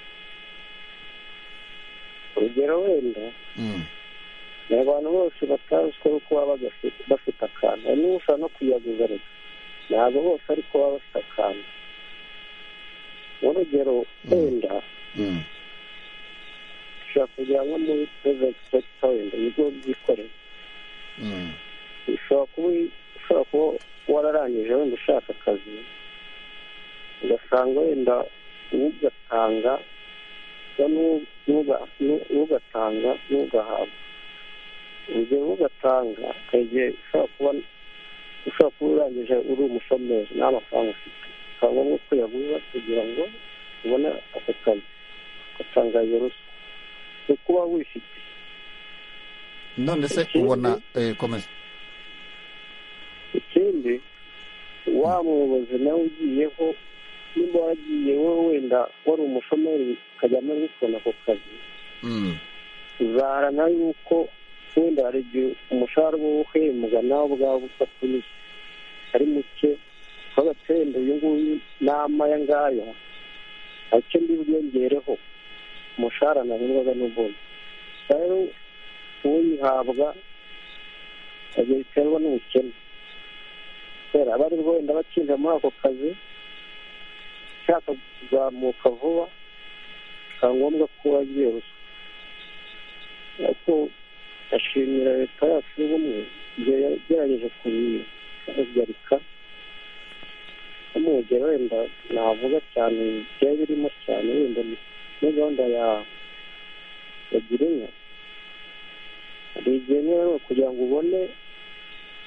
urugero wenda Mm. ni abantu bose batazi ko ari uko baba bagafite- bafite akantu hari n'uwo ushobora no kuyaguza ariko ntabwo bose ariko baba bafite akantu urugero wenda Mm. ushobora kugira nko muri purayiveti sekita wenda ibigo byikorera Mm. ushobora kuba ushobora kuba wararangije wenda ushaka akazi ugasanga wenda ugatanga n'ugatanga n'ugahabwa urugero nk'ugatanga hari igihe ushobora kuba ushobora kuba urangije uri umushomeri nta mafaranga ufite bikaba ngombwa ko yaguza kugira ngo ubone ako kazi ugatanga iyo ruswa ni ukuba wifite none se ubona eh, komeza ikindi wa muyobozi nawe ugiyeho nimba waragiye wowe wenda wari umushomeri ukajyamo gukunda ako kazi Mm. uzaharana yuko wenda hari igihe umushahara uba uhembwa nawe ubwawe ufatanyije ari muke ukabaca wenda uyu nguyu nama y'angaya hari icyo mbibwongereho umushahara ntarengwaga n'ubundi rero uyihabwa agiye biterwa n'ubukene kubera aba ari wenda bakinjira muri ako kazi ushaka kuzamuka vuba bikaba ngombwa ko wagiye ruswa ariko ashimira leta yacu y'ubumwe igihe yagerageje kubihagarika no mu rugero wenda navuga cyane byari birimo cyane wenda ni- muri gahunda ya ya girinka hari igihe niba rero kugira ngo ubone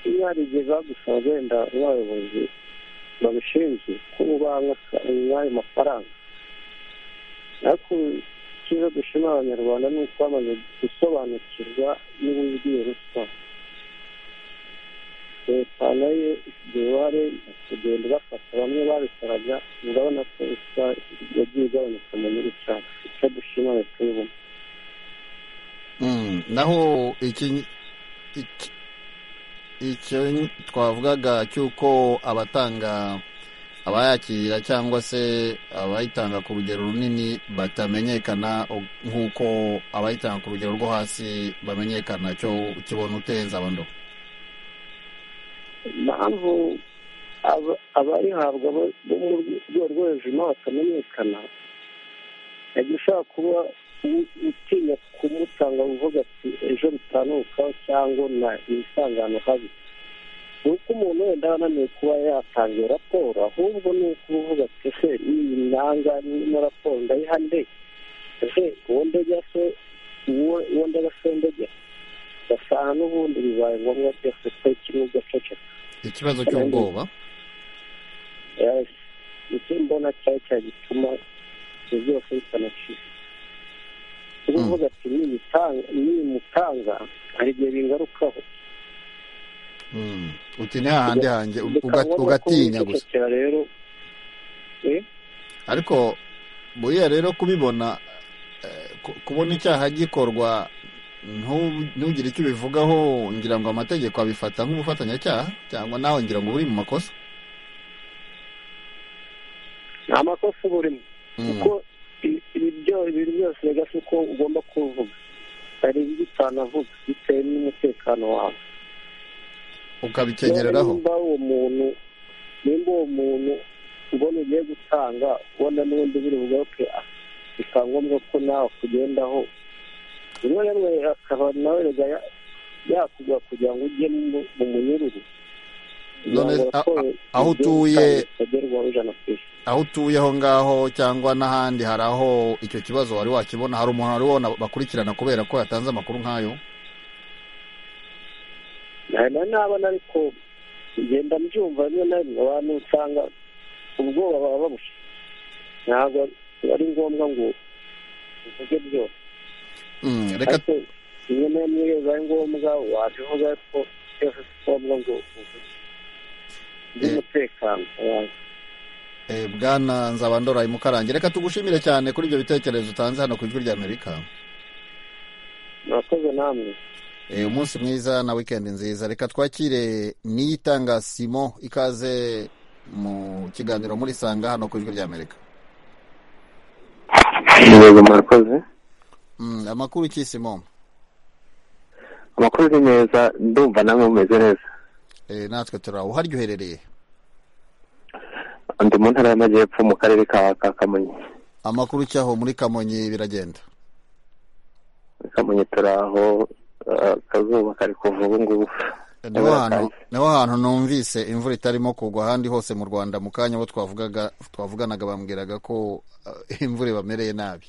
niba hari igihe bagusaba wenda n'abayobozi babishinzwe ko ubanga ayo mafaranga ariko icyiza dushima abanyarwanda ni uko bamaze gusobanukirwa n'uburyo ruswa leta nayo ifite uruhare mu kugenda ibafata bamwe babikoraga urabona ko ruswa yagiye igabanuka mu gihugu cyacu icyo dushima leta y'ubumwe Mm. naho iki iki- icyo twavugaga cy'uko abatanga abayakira cyangwa se abayitanga ku rugero runini batamenyekana o- nk'uko abayitanga ku rugero rwo hasi bamenyekana cyo ukibona uteza abando impamvu aba- abarihabwa bo bo mu rwego rwo hejuru nabo batamenyekana yagiye ushobora kuba u- utinya kumutanga uvuga ati ejo bitanukaho cyangwa na ibisangano habi ni uko umuntu wenda aba ananiwe kuba yatanga iyo raporo ahubwo ni uko uba uvuga ati ese iyi nanga n'ino raporo ndayiha nde ese uwo ndegera se uwo uwo ndega se ndegera ugasanga n'ubundi bibaye ngombwa byose ko kimwe ugaceceka ikibazo cy'ubwoba Yes. nicyo mbona cyari cyagituma ibyo byose bitanacika kuvuga ati niyitanga niyimutanga hari igihe bingarukaho uti ntihahande hanjye ugatinya gusa rero ariko buriya rero kubibona eh, ku- kubona icyaha gikorwa ntu- ntugire icyo ubivugaho ngira ngo amategeko abifata nk'ubufatanyacyaha cyangwa nawe ngira ngo uri mu makosa nta makosa uba urimo kuko i- ibi byo- ibintu byose bigasa uko ugomba kuvuga hari ibyo utanavuga bitewe n'umutekano wawe ukabikenyereraho nimba uwo muntu nimba uwo muntu ubona ugiye gutanga ubona n'ubundi biri bugaruke ah, bikaba ngombwa ko nawe kugendaho rimwe na rimwe akaba nawe rega ya- yakugwa kugira ngo ujye mu mu munyururu Kugira None ngo a- a- raporo aho igiye utuye- gutanga itagerwaho ijana ku ijana aho utuye aho ngaho cyangwa n'ahandi hari aho icyo kibazo wari wakibona hari umuntu wari wabona bakurikirana kubera ko yatanze amakuru nk'ayo ntabwo nabona ariko ngenda mbyumva rimwe na rimwe abantu usanga ubwoba baba babushe ntabwo ari ngombwa ngo uvuge byose Mm, reka ariko rimwe na rimwe iyo bibaye ngombwa wabivuga ariko byose si ngombwa ngo uvuge by'umutekano wawe eh, bwana nzabandora imukarange reka tugushimire cyane kuri ibyo bitekerezo utanze hano ku ijwi rya amerika murakoze namwe Eh, umunsi mwiza na weekend nziza reka twakire niyitanga simo ikaze mu kiganiro muri sanga hano ku ijwi ry'amerika yego murakoze Mm, amakuru ki simo amakuru ni meza ndumva namwe mumeze neza Eh, natwe turaho uharyo uherereye ndi mu ntara y'amajyepfo mu karere ka ka kamonyi amakuru cyaho muri kamonyi biragenda kamonyi turaho ah, akazuba kari kuva ubu ngubu niho hantu niho hantu numvise imvura itarimo kugwa ahandi hose mu rwanda mu kanya bo twavugaga twavuganaga bambwiraga ko eh, imvura ibamereye nabi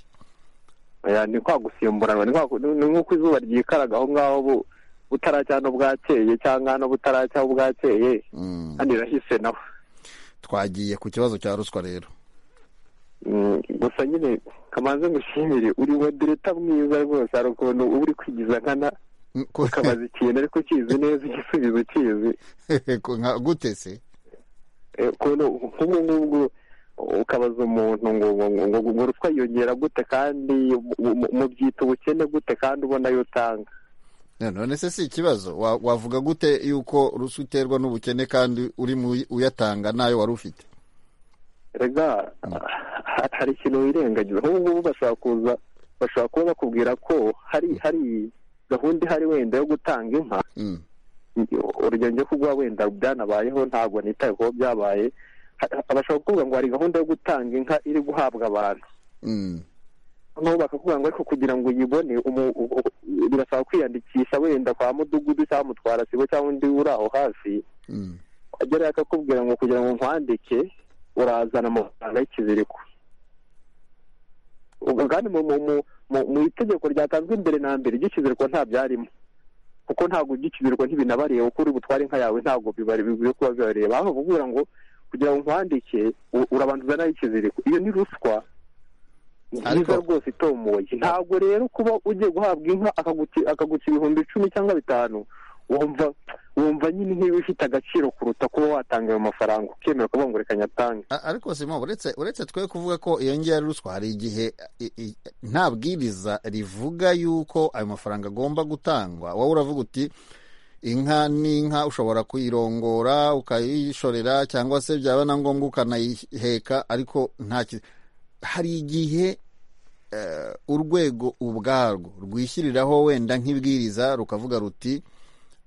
Oya, ni kwa gusimburanwa ni kwa ku- ni- ni nk'uko izuba ryikaraga aho ngaho bu- butaracya no bwakeye cyangwa hano butaracya ho bwakeye kandi irahise naho twagiye ku kibazo cya ruswa rero Mm, gusa nyine kamanze ngushimire uri wa dereta mwiza rwose hari ukuntu uba uri kwigiza nkana ukabaza ikintu ariko ukizi neza igisubizo ukizi Nka- gute se Eh, ukuntu nk'ubu ngubu ukabaza umuntu ngo ngo ngo ngo ngo ruswa yiyongera gute kandi mu- mu- mubyita ubukene gute kandi ubona yo utanga Na- none se si ikibazo Wa- wavuga gute yuko ruswa iterwa n'ubukene kandi uri mu- uyatanga ntayo wari ufite rega ha- hari ikintu wirengagiza nk'ubu ngubu bashobora kuza bashobora kuba bakubwira ko hari hari gahunda ihari wenda yo gutanga inka urugero njye kuguha wenda byanabayeho ntabwo nitaye kuba byabaye Ha- ha- bashobora kuvuga ngo hari gahunda yo gutanga inka iri guhabwa abantu Mm. noneho bakakubwira ngo ariko kugira ngo uyibone umu- u- u- birasaba kwiyandikisha wenda kwa mudugudu cyangwa mutwarasibo cyangwa undi uri aho hafi agerayo akakubwira ngo kugira ngo nkwandike urazana amafaranga y'ikiziriko ubwo kandi mu, mu, mu, mu, mu itegeko ryatanzwe mbere na mbere ry'ikiziriko nta byarimo kuko ntabwo iby'ikiziriko ntibinabareba kuko uri butware inka yawe ntabwo bibare- bikwiye kuba bibareba aho bakubwira ngo kugira ngo nkwandike u- urabanza nayo ikiziriko iyo ni ruswa nziza rwose itomoye ntabwo rero kuba ugiye guhabwa inka akaguci- akaguca ibihumbi icumi cyangwa bitanu wumva wumva nyine nk'iyo ifite agaciro kuruta kuba watanga ayo mafaranga ukemera kuvuga ngo reka nyatange A- ariko simo uretse uretse twe kuvuga ko iyo ngiyo ari ruswa hari igihe i- i- nta bwiriza rivuga yuko ayo mafaranga agomba gutangwa wowe uravuga uti inka ni inka ushobora kuyirongora ukayishorera cyangwa se byaba na ngombwa ukanayiheka ariko nta ki- hari igihe eh, urwego ubwarwo rwishyiriraho wenda nk'ibwiriza rukavuga ruti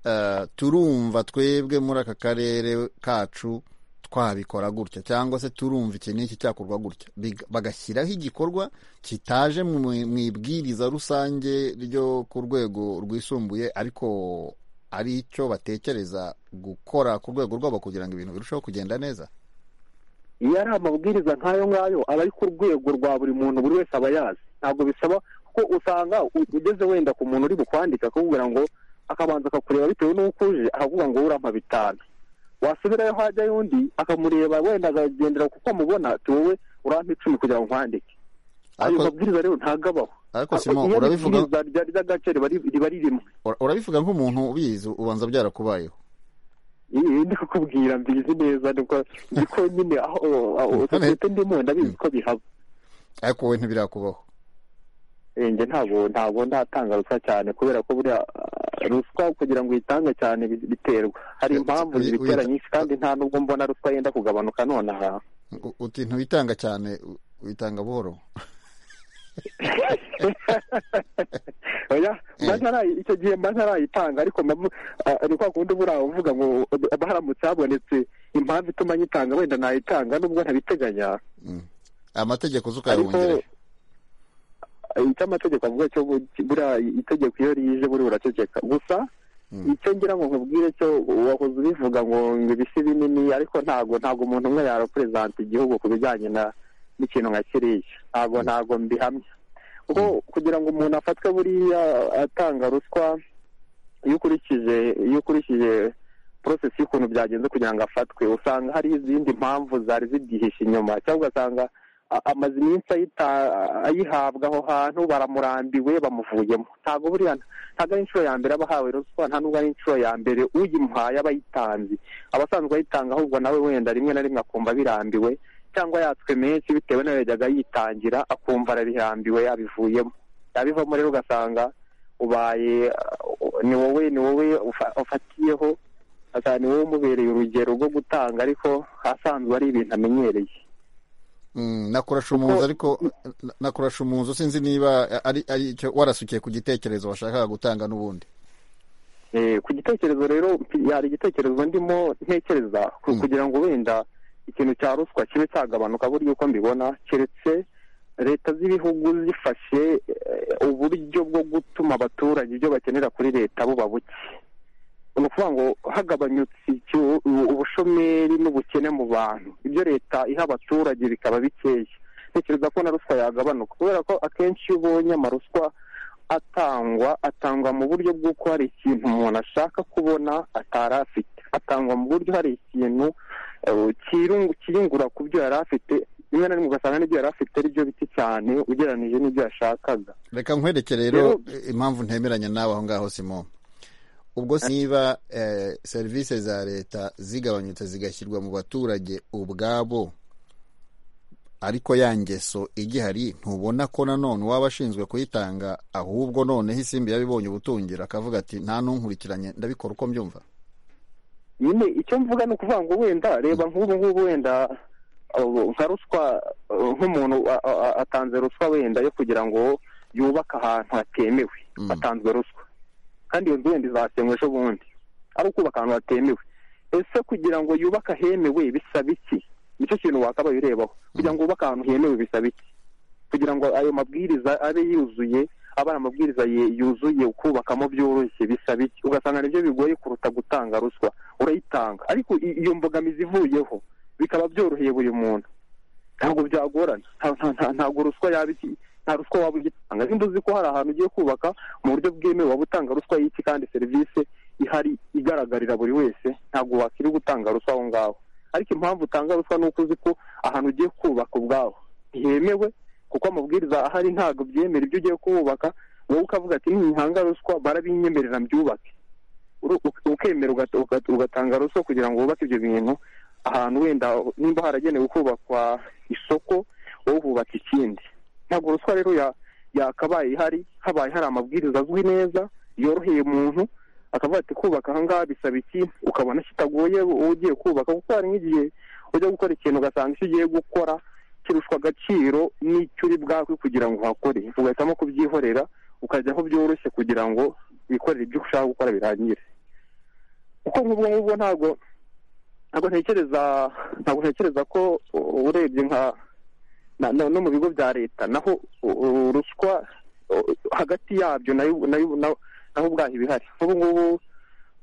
eh, turumva twebwe muri aka karere kacu twabikora gutya cyangwa se turumva iki n'iki cyakorwa gutya Biga- bagashyiraho igikorwa kitaje mu mu ibwiriza rusange ryo ku rwego rwisumbuye ariko ari cyo batekereza gukora ku rwego rwabo kugira ngo ibintu birusheho kugenda neza iyo ari amabwiriza nk'ayo ngayo aba ari ku rwego rwa buri muntu buri wese aba yazi ntabwo bisaba ko usanga u- ugeze wenda ku muntu uri bukwandika akakubwira ngo akabanza akakureba bitewe n'uko uje akavuga ngo urampa bitanu wasubirayo hajyayo undi akamureba wenda akagendera kuko amubona ati wowe urampa icumi kugira ngo nkwandike ayo Ariko- mabwiriza rero ntago abaho ariko Simon, Iyo ari urabivuga- ibwiriza rya- ry'agace riba ri- riba ririmo Ura- urabivuga nk'umuntu ubizi ubanza byarakubayeho ndi kukubwira mbizi neza nuko niko nyine aho sosiyete ndimo ndabizi ko bihaba ariko wowe ntibirakubaho njye ntabwo ntabwo ndatanga ruswa cyane kubera ko buriya ruswa kugira ngo uyitange cyane biterwa hari impamvu zibitera nyinshi kandi nta n'ubwo mbona ruswa yenda kugabanuka nonaha uti ntuyitanga cyane uyitanga buhoro oya icyo gihe mba ntarayitanga ariko ni kwa kundi buriya uvuga ngo haramutse habonetse impamvu ituma nyitanga wenda nayitanga nubwo ntabiteganya amategeko zo ukayahungere icyo amategeko avuga cyo buriya itegeko iyo rije buriya uraceceka gusa icyo ngira ngo nkubwire cyo wahoze ubivuga ngo ibisi binini ariko ntabwo ntabwo umuntu umwe yareperezanta igihugu ku bijyanye na n'ikintu nka kiriya ntabwo ntabwo mbihamya kuko kugira ngo umuntu afatwe buriya atanga ruswa iyo ukurikije iyo ukurikije porosesi y'ukuntu byagenze kugira ngo afatwe usanga hari izindi mpamvu zari zigihishe inyuma cyangwa ugasanga amaze iminsi ayihabwa aho hantu baramurambiwe bamuvuyemo ntabwo buriya ntabwo ari inshuro ya mbere aba ahawe ruswa nta nubwo ari inshuro ya mbere uyimuhaye aba ayitanze abasanzwe ayitanga ahubwo nawe wenda rimwe na rimwe akumva birambiwe cyangwa yatswe menshi bitewe nayo yajyaga yitangira akumva arabirambiwe yabivuyemo yabivamo rero ugasanga ubaye ni wowe ni wowe ufatiyeho ni wowe umubereye urugero rwo gutanga ariko asanzwe ari ibintu amenyereye nakurasha umuzi ariko nakurasha umuzi sinzi niba ari icyo warasukiye ku gitekerezo washakaga gutanga n'ubundi ku gitekerezo rero hari igitekerezo ndimo ntekereza kugira ngo wenda ikintu cya ruswa kibe cyagabanuka buryo uko mbibona keretse leta z'ibihugu zifashe uburyo bwo gutuma abaturage ibyo bakenera kuri leta buba buke ni ukuvuga ngo hagabanyutse ubushomeri n'ubukene mu bantu ibyo leta iha abaturage bikaba bikeya ntekereza ko na ruswa yagabanuka kubera ko akenshi iyo ubonye amaruswa atangwa atangwa mu buryo bw'uko hari ikintu umuntu ashaka kubona atari afite atangwa mu buryo hari ikintu kiyungura ku byo yari afite rimwe na rimwe ugasanga n'ibyo yari afite ari byo biti cyane ugereranyije n'ibyo yashakaga reka nkwereke rero impamvu ntemeranya nawe aho ngaho simoni ubwo niba serivisi za leta zigabanyutse zigashyirwa mu baturage ubwabo ariko ya ngeso igihari ntubona ko nanone uwaba ashinzwe kuyitanga ahubwo noneho isimbi yabibonye ubutungira akavuga ati nta n'unkurikiranye ndabikora uko mbyumva nyine icyo mvuga ni ukuvuga ngo wenda reba nk'ubu ngubu wenda nka ruswa nk'umuntu atanze ruswa wenda yo kugira ngo yubake ahantu hatemewe atanzwe ruswa kandi iyo nzu wenda izasenywa ejo bundi ari ukubaka ahantu hatemewe ese kugira ngo yubake ahemewe bisaba iki nicyo kintu wakabaye urebaho kugira ngo wubake ahantu hemewe bisaba iki kugira ngo ayo mabwiriza abe yuzuye aba ari amabwiriza yuzuye ukubakamo byoroshye bisaba iki ugasanga nibyo bigoye kuruta gutanga ruswa urayitanga ariko iyo mbogamizi ivuyeho bikaba byoroheye buri muntu ntabwo byagorana ntabwo ruswa yaba iki nta ruswa waba ugitanga nimba uzi ko hari ahantu ugiye kubaka mu buryo bwemewe waba utanga ruswa y'iki kandi serivisi ihari igaragarira buri wese ntabwo wakiri gutanga ruswa aho ngaho ariko impamvu utanga ruswa ni uko uzi ko ahantu ugiye kubaka ubwaho ntihemewe kuko amabwiriza ahari ntabwo byemera ibyo ugiye kubaka wowe ukavuga ati ntihanga ruswa barabinyemerera mbyubake ukemera ugatanga ruswa kugira ngo wubake ibyo bintu ahantu wenda nimba haragenewe kubakwa isoko wowe hubaka ikindi ntabwo ruswa rero yakabaye ihari habaye hari amabwiriza azwi neza yoroheye umuntu akavuga ati kubaka ahangaha bisaba iki ukabona kitagoye wowe ugiye kubaka kuko hari nk'igihe ujya gukora ikintu ugasanga icyo ugiye gukora kirushwa agaciro n'icyo uri bwakwe kugira ngo uhakore ugahitamo kubyihorera ukajya aho byoroshye kugira ngo wikorere ibyo ushaka gukora birangire kuko nk'ubwo ngubwo ntabwo ntabwo ntekereza ntabwo ntekereza ko urebye nka no mu bigo bya leta naho ruswa hagati yabyo naho ubwaho ibihari nk'ubu ngubu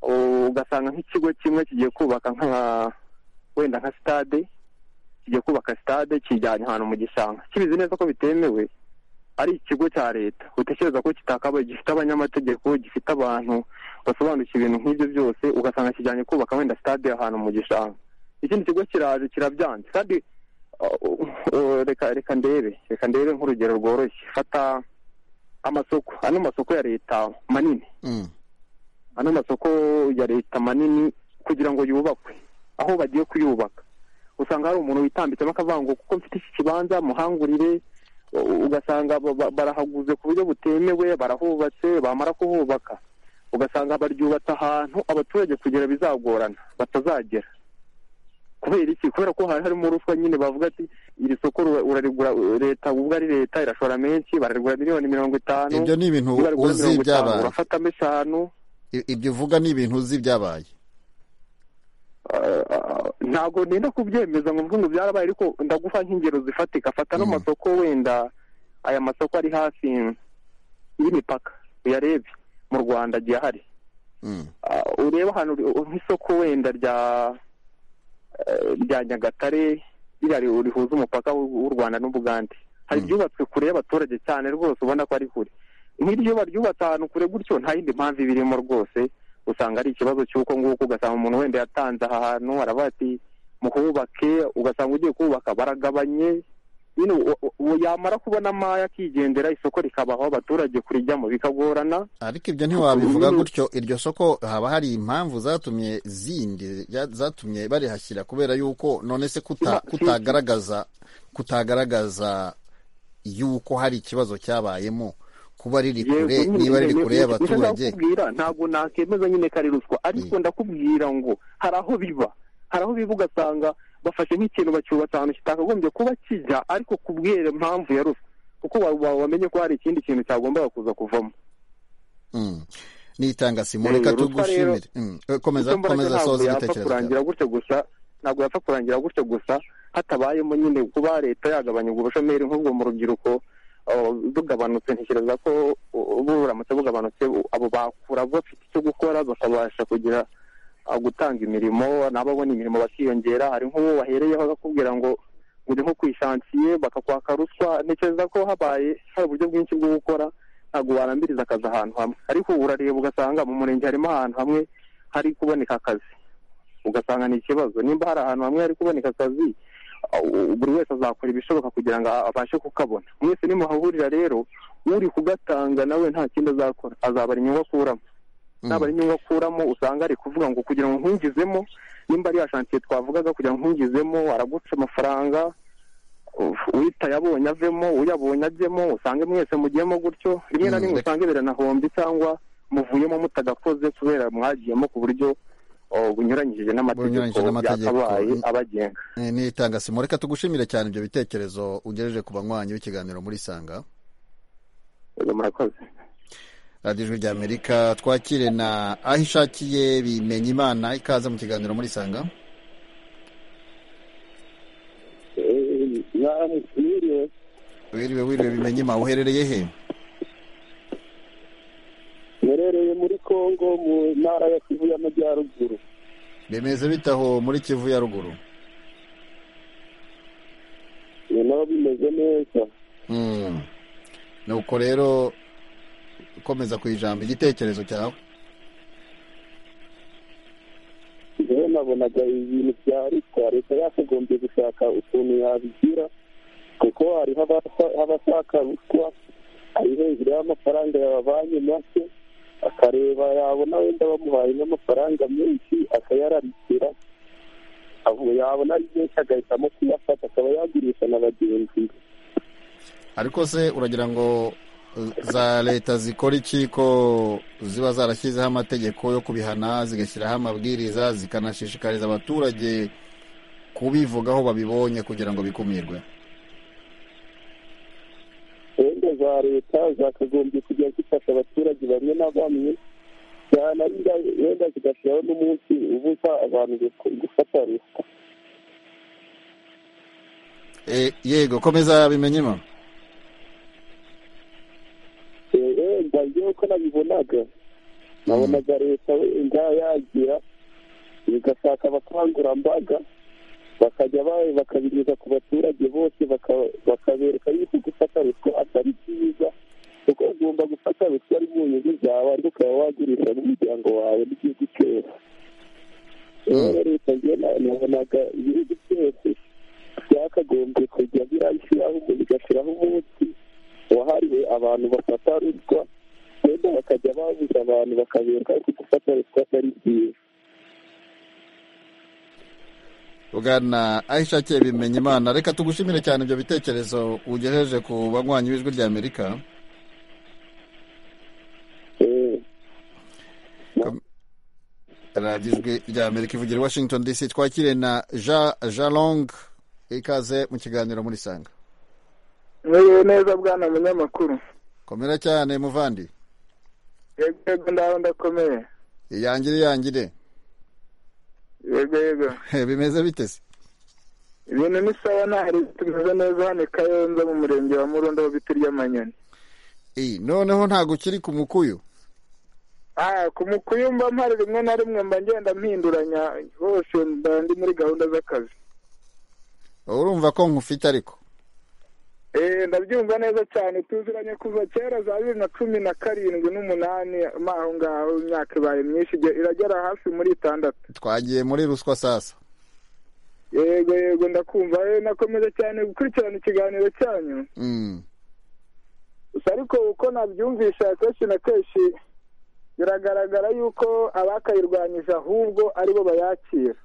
ugasanga nk'ikigo kimwe kigiye kubaka nka wenda nka sitade kigiye kubaka sitade kijyanye ahantu mu gishanga kibizi neza ko bitemewe ari ikigo cya leta utekereza ko kitakabaye gifite abanyamategeko gifite abantu basobanukiwe ibintu nk'ibyo byose ugasanga kijyanye kubaka wenda sitade ahantu mu gishanga ikindi kigo kiraje kirabyanze kandi reka reka ndebe reka ndebe nk'urugero rworoshye fata amasoko ano masoko ya leta manini ano masoko ya leta manini ku kugira ngo yubakwe aho bagiye kuyubaka usanga hari umuntu witambitsemo akavuga ngo kuko mfite iki kibanza muhangurire ugasanga ba- ba- barahaguze ku buryo butemewe barahubatse bamara kuhubaka ugasanga baryubatse ahantu abaturage kugera bizagorana batazagera kubera iki kubera ko hari harimo ruswa nyine bavuga ati iri soko ura- urarigura leta ubwo ari leta irashora menshi bararigura miliyoni mirongo itanu Ibyo ni ibintu niba rigura uzi mirongo itanu, byabaye. urafatamo eshanu I- ibyo uvuga ni ibintu uzi byabaye ntabwo nenda kubyemeza ngo mvuge ngo byarabaye ariko ndaguha nk'ingero zifatika fata n'amasoko wenda aya masoko ari hafi y'imipaka uyarebe mu rwanda agiye ahari Ah, urebe ahantu uri- nk'isoko wenda rya eh, rya nyagatare ririya ri- rihuza umupaka w'u w'u rwanda n'ubugande hari ibyubatswe kure y'abaturage cyane rwose ubona ko ari kure nk'iryo baryubatse ahantu kure gutyo nta yindi mpamvu iba irimo rwose usanga ari ikibazo cy'uko nguko ugasanga umuntu wenda yatanze aha hantu aravuga ati muhubake ugasanga ugiye kubaka baragabanye nyine u- u- uwo yamara kubona amaye akigendera isoko rikabaho abaturage kurijyamo bikagorana ariko ibyo ntiwabivuga gutyo iryo soko haba hari impamvu zatumye zindi ya- zatumye barihashyira kubera yuko none se kuta- kutagaragaza kutagaragaza yuko hari ikibazo cyabayemo kuba riri kure Yego, niba riri nyine, kure nyine, y'abaturage nicyo ndakubwira ntabwo nakemeza nyine ko ari ruswa ariko ndakubwira ngo hari aho biba hari aho biba ugasanga bafashe nk'ikintu bacyubatse ahantu kitakagombye kuba kijya ariko kubwira impamvu ya ruswa kuko wa- wa- wamenye ko hari ikindi kintu cyagombaga kuza kuvamo Mm. nitanga simu Yego, reka ruswa rero- tugushimire Mm. Eh, komeza icyo mbona cyo komeza ntabwo soza yapfa igitekerezo cyawe. kurangira gutyo gusa ntabwo yapfa kurangira gutyo gusa hatabayemo nyine kuba leta yagabanya ubwo bushomeri nk'ubwo mu rubyiruko uh, bugabanutse ntekereza ko uh, buramutse bugabanutse uh, abo bakura bafite icyo gukora bakabasha kugira uh, gutanga imirimo n'ababona imirimo bakiyongera hari nk'uwo wahereyeho bakakubwira ngo uri nko ku ishansiye bakakwaka ruswa ntekereza ko habaye hari uburyo bwinshi bwo gukora ntabwo warambiriza akazi ahantu hamwe ariko ubu urareba ugasanga mu murenge harimo ahantu hamwe hari kuboneka akazi ugasanga ni ikibazo nimba hari ahantu hamwe hari kuboneka akazi uh, buri wese azakora ibishoboka kugira ngo abashe kukabona mwese nimuhahurira rero uri kugatanga nawe nta kindi azakora azabara inyungu akuramo nabara inyungu akuramo usanga ari kuvuga ngo kugira ngo nkungizemo nimba ari ya shansiye twavugaga kugira ngo nkungizemo araguca amafaranga uf- uwitaye abonye avemo uyabonye ajyemo usange mwese mugiyemo gutyo rimwe na Mm, rimwe reka- usanga biranahombye cyangwa muvuyemo mutagakoze kubera mwagiyemo ku buryo oh, bunyuranyije n'amategeko Bunyuranyije n'amategeko. yakabaye Mm. abagenga Eh, nitanga simu reka tugushimire cyane ibyo bitekerezo ugejeje ku banywanyi b'ikiganiro muri sanga murakoze radiyo ijwi ry'amerika twakire na aho ishakiye bimenya imana ikaze mu kiganiro muri sanga mwiriwe wiriwe wiriwe bimenya imana uherereye he murereye muri kongo mu ntara ya kivu y'amajyaruguru bimeze bitaho muri kivu ya ruguru ni nabo bimeze neza Mm. nuko rero komeza ku ijambo igitekerezo cyawe rero nabonaga ibintu bya ruswa leta yakagombye gushaka ukuntu yabigira kuko hariho abasa- abashaka ruswa ari hejuru y'amafaranga yababanki make akareba yabona wenda bamuhaye n'amafaranga menshi akayararikira aho yabona ari menshi agahitamo kuyafata akaba yagurisha na bagenzi be ariko se uragira ngo eh, za leta zikora iki ko ziba zarashyizeho amategeko yo kubihana zigashyiraho amabwiriza zikanashishikariza abaturage kubivugaho babibonye kugira ngo bikumirwe gahunda za leta zakagombye kujya zifasha abaturage bamwe na bamwe cyane ari nga- wenda zigashyiraho n'umunsi ubuza abantu gu- gufata ruswa Eh, yego komeza bimenye imana Eh, wenda njyewe uko nabibonaga nabonaga leta wenda yagira igashaka abakangurambaga bakajya ba- bakabigeza ku baturage bose baka- bakabereka yuko gufata ruswa atari byiza kuko ugomba gufata ruswa ari mu nyungu zawe ariko ukaba wagurisha n'umuryango wawe n'igihugu cyose rero leta njye na- nabonaga ibihugu byose byakagombye kujya birashyiraho bigashyiraho umunsi wahariwe abantu bafata ruswa wenda bakajya babuza abantu bakabereka ko gufata ruswa atari byiza ugana aho ishakiye bimenya imana reka tugushimire cyane ibyo bitekerezo ugejeje ku banywanyi b'ijwi rya amerika radiyo ijwi rya amerika ivugira i washington dc twakire na jean jean long ikaze mu kiganiro muri sanga muriwe neza bwana munyamakuru komera cyane muvandi yego ndaho ndakomeye iyangire iyangire yego yego bimeze biteze ibintu ni sawa ntari tumeze neza hano i kayonza mu murenge wa murundo aho biti ry'amanyoni noneho ntabwo ukiri ku mukuyu ku mukuyu mba mpari rimwe na rimwe mba ngenda mpinduranya hose mba ndi muri gahunda z'akazi urumva ko nkufite ariko eee ndabyumva neza cyane tuziranye kuva kera za bibiri na cumi na karindwi n'umunani aho ngaho imyaka ibaye myinshi iragera hafi muri itandatu twagiye muri ruswa sasa yego yego ndakumva nakomeza cyane gukurikirana ikiganiro cyanyu gusa ariko uko nabyumvisha kenshi na kenshi biragaragara yuko abakayirwanyije ahubwo aribo bayakira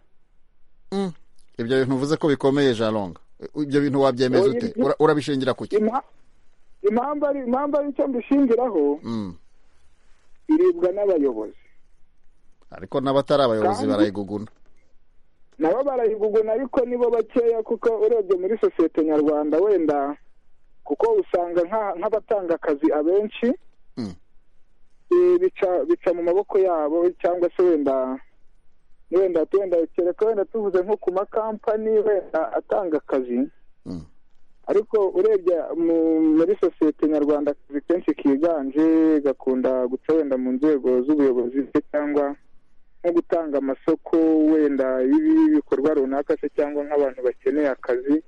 ibyo bintu uvuze ko bikomeye jaronga ibyo bintu wabyemeza ute urabishingira ku ki impamvu ari icyo mbishingiraho iribwa n'abayobozi ariko n'abatari abayobozi barayiguguna nabo barayiguguna ariko nibo bakeya kuko urebye muri sosiyete nyarwanda wenda kuko usanga nk'abatanga akazi abenshi bica mu maboko yabo cyangwa se wenda wenda wenda kereka wenda tuvuze nko ku makampani wenda atanga akazi ariko urebye muri sosiyete nyarwanda akazi kenshi kiganje gakunda guca wenda mu nzego z'ubuyobozi se cyangwa nko gutanga amasoko wenda y'ibikorwa runaka se cyangwa nk'abantu bakeneye akazi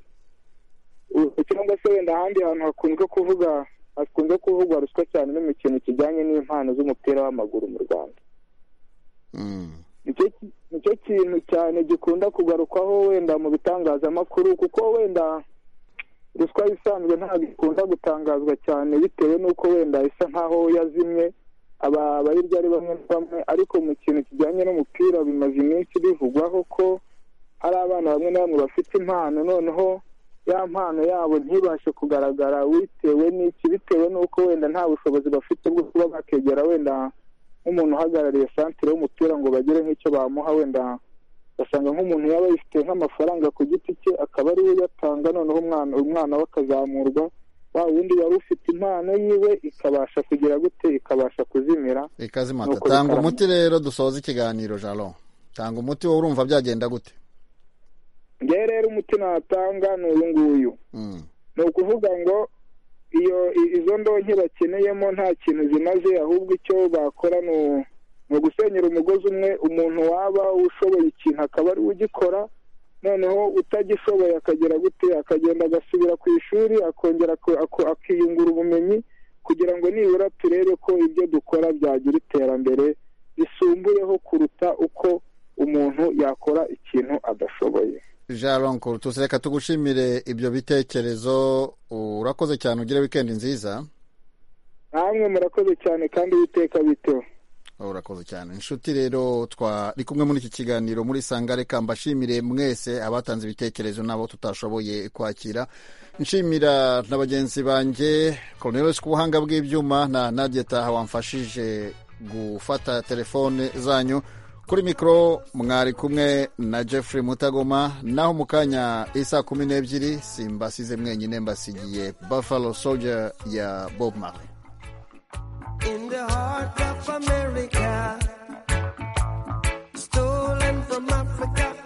cyangwa se wenda ahandi hantu hakunzwe kuvuga hakunze kuvugwa ruswa cyane no mu kintu kijyanye n'impano z'umupira w'amaguru mu rwanda nicyo kintu cyane gikunda kugarukwaho wenda mu bitangazamakuru kuko wenda ruswa isanzwe ntabwo ikunda gutangazwa cyane bitewe n'uko wenda isa nkaho yazimye abayirya ari bamwe na bamwe ariko mu kintu kijyanye n'umupira bimaze iminsi bivugwaho ko hari abana bamwe na bamwe bafite impano noneho ya mpano yabo ntibashe kugaragara bitewe n'iki bitewe n'uko wenda nta bushobozi bafite bwo kuba bakegera wenda nk'umuntu uhagarariye santire y'umupira ngo bagire nk'icyo bamuha wenda ugasanga nk'umuntu yaba yifite nk'amafaranga ku giti cye akaba ariwe uyatanga noneho umwana we akazamurwa wa wundi wari ufite impano yiwe ikabasha kugira gute ikabasha kuzimira ikazimata tanga umuti rero dusoza ikiganiro jalo tanga umuti wowe urumva byagenda gute ngewe rero umuti natanga ni uyu nguyu ni ukuvuga ngo iyo izo ndonke bakeneyemo nta kintu zimaze ahubwo icyo bakora ni ugusenyera umugozi umwe umuntu waba ushoboye ikintu akaba ari we ugikora noneho utagishoboye akagera gute akagenda agasubira ku ishuri akongera akiyungura ubumenyi kugira ngo nibura turebe ko ibyo dukora byagira iterambere risumbuyeho kuruta uko umuntu yakora ikintu adashoboye jaronko tuseka tugushimire ibyo bitekerezo urakoze cyane ugire wikendi nziza namwe murakoze cyane kandi witeka bito urakoze cyane inshuti rero twari kumwe muri iki kiganiro muri sanga reka mbashimire mwese abatanze ibitekerezo n'abo tutashoboye kwakira nshimira na bagenzi banjye koronelisi ku buhanga bw'ibyuma na nadia taha wamfashije gufata telefone zanyu kuri mikoro mwari kumwe na jeffrey mutagoma naho mu kanya isa kumi n'ebyiri simbasize mwenyine mbasigiye buffalo soldier ya bob marley In the heart of America, stolen from Africa.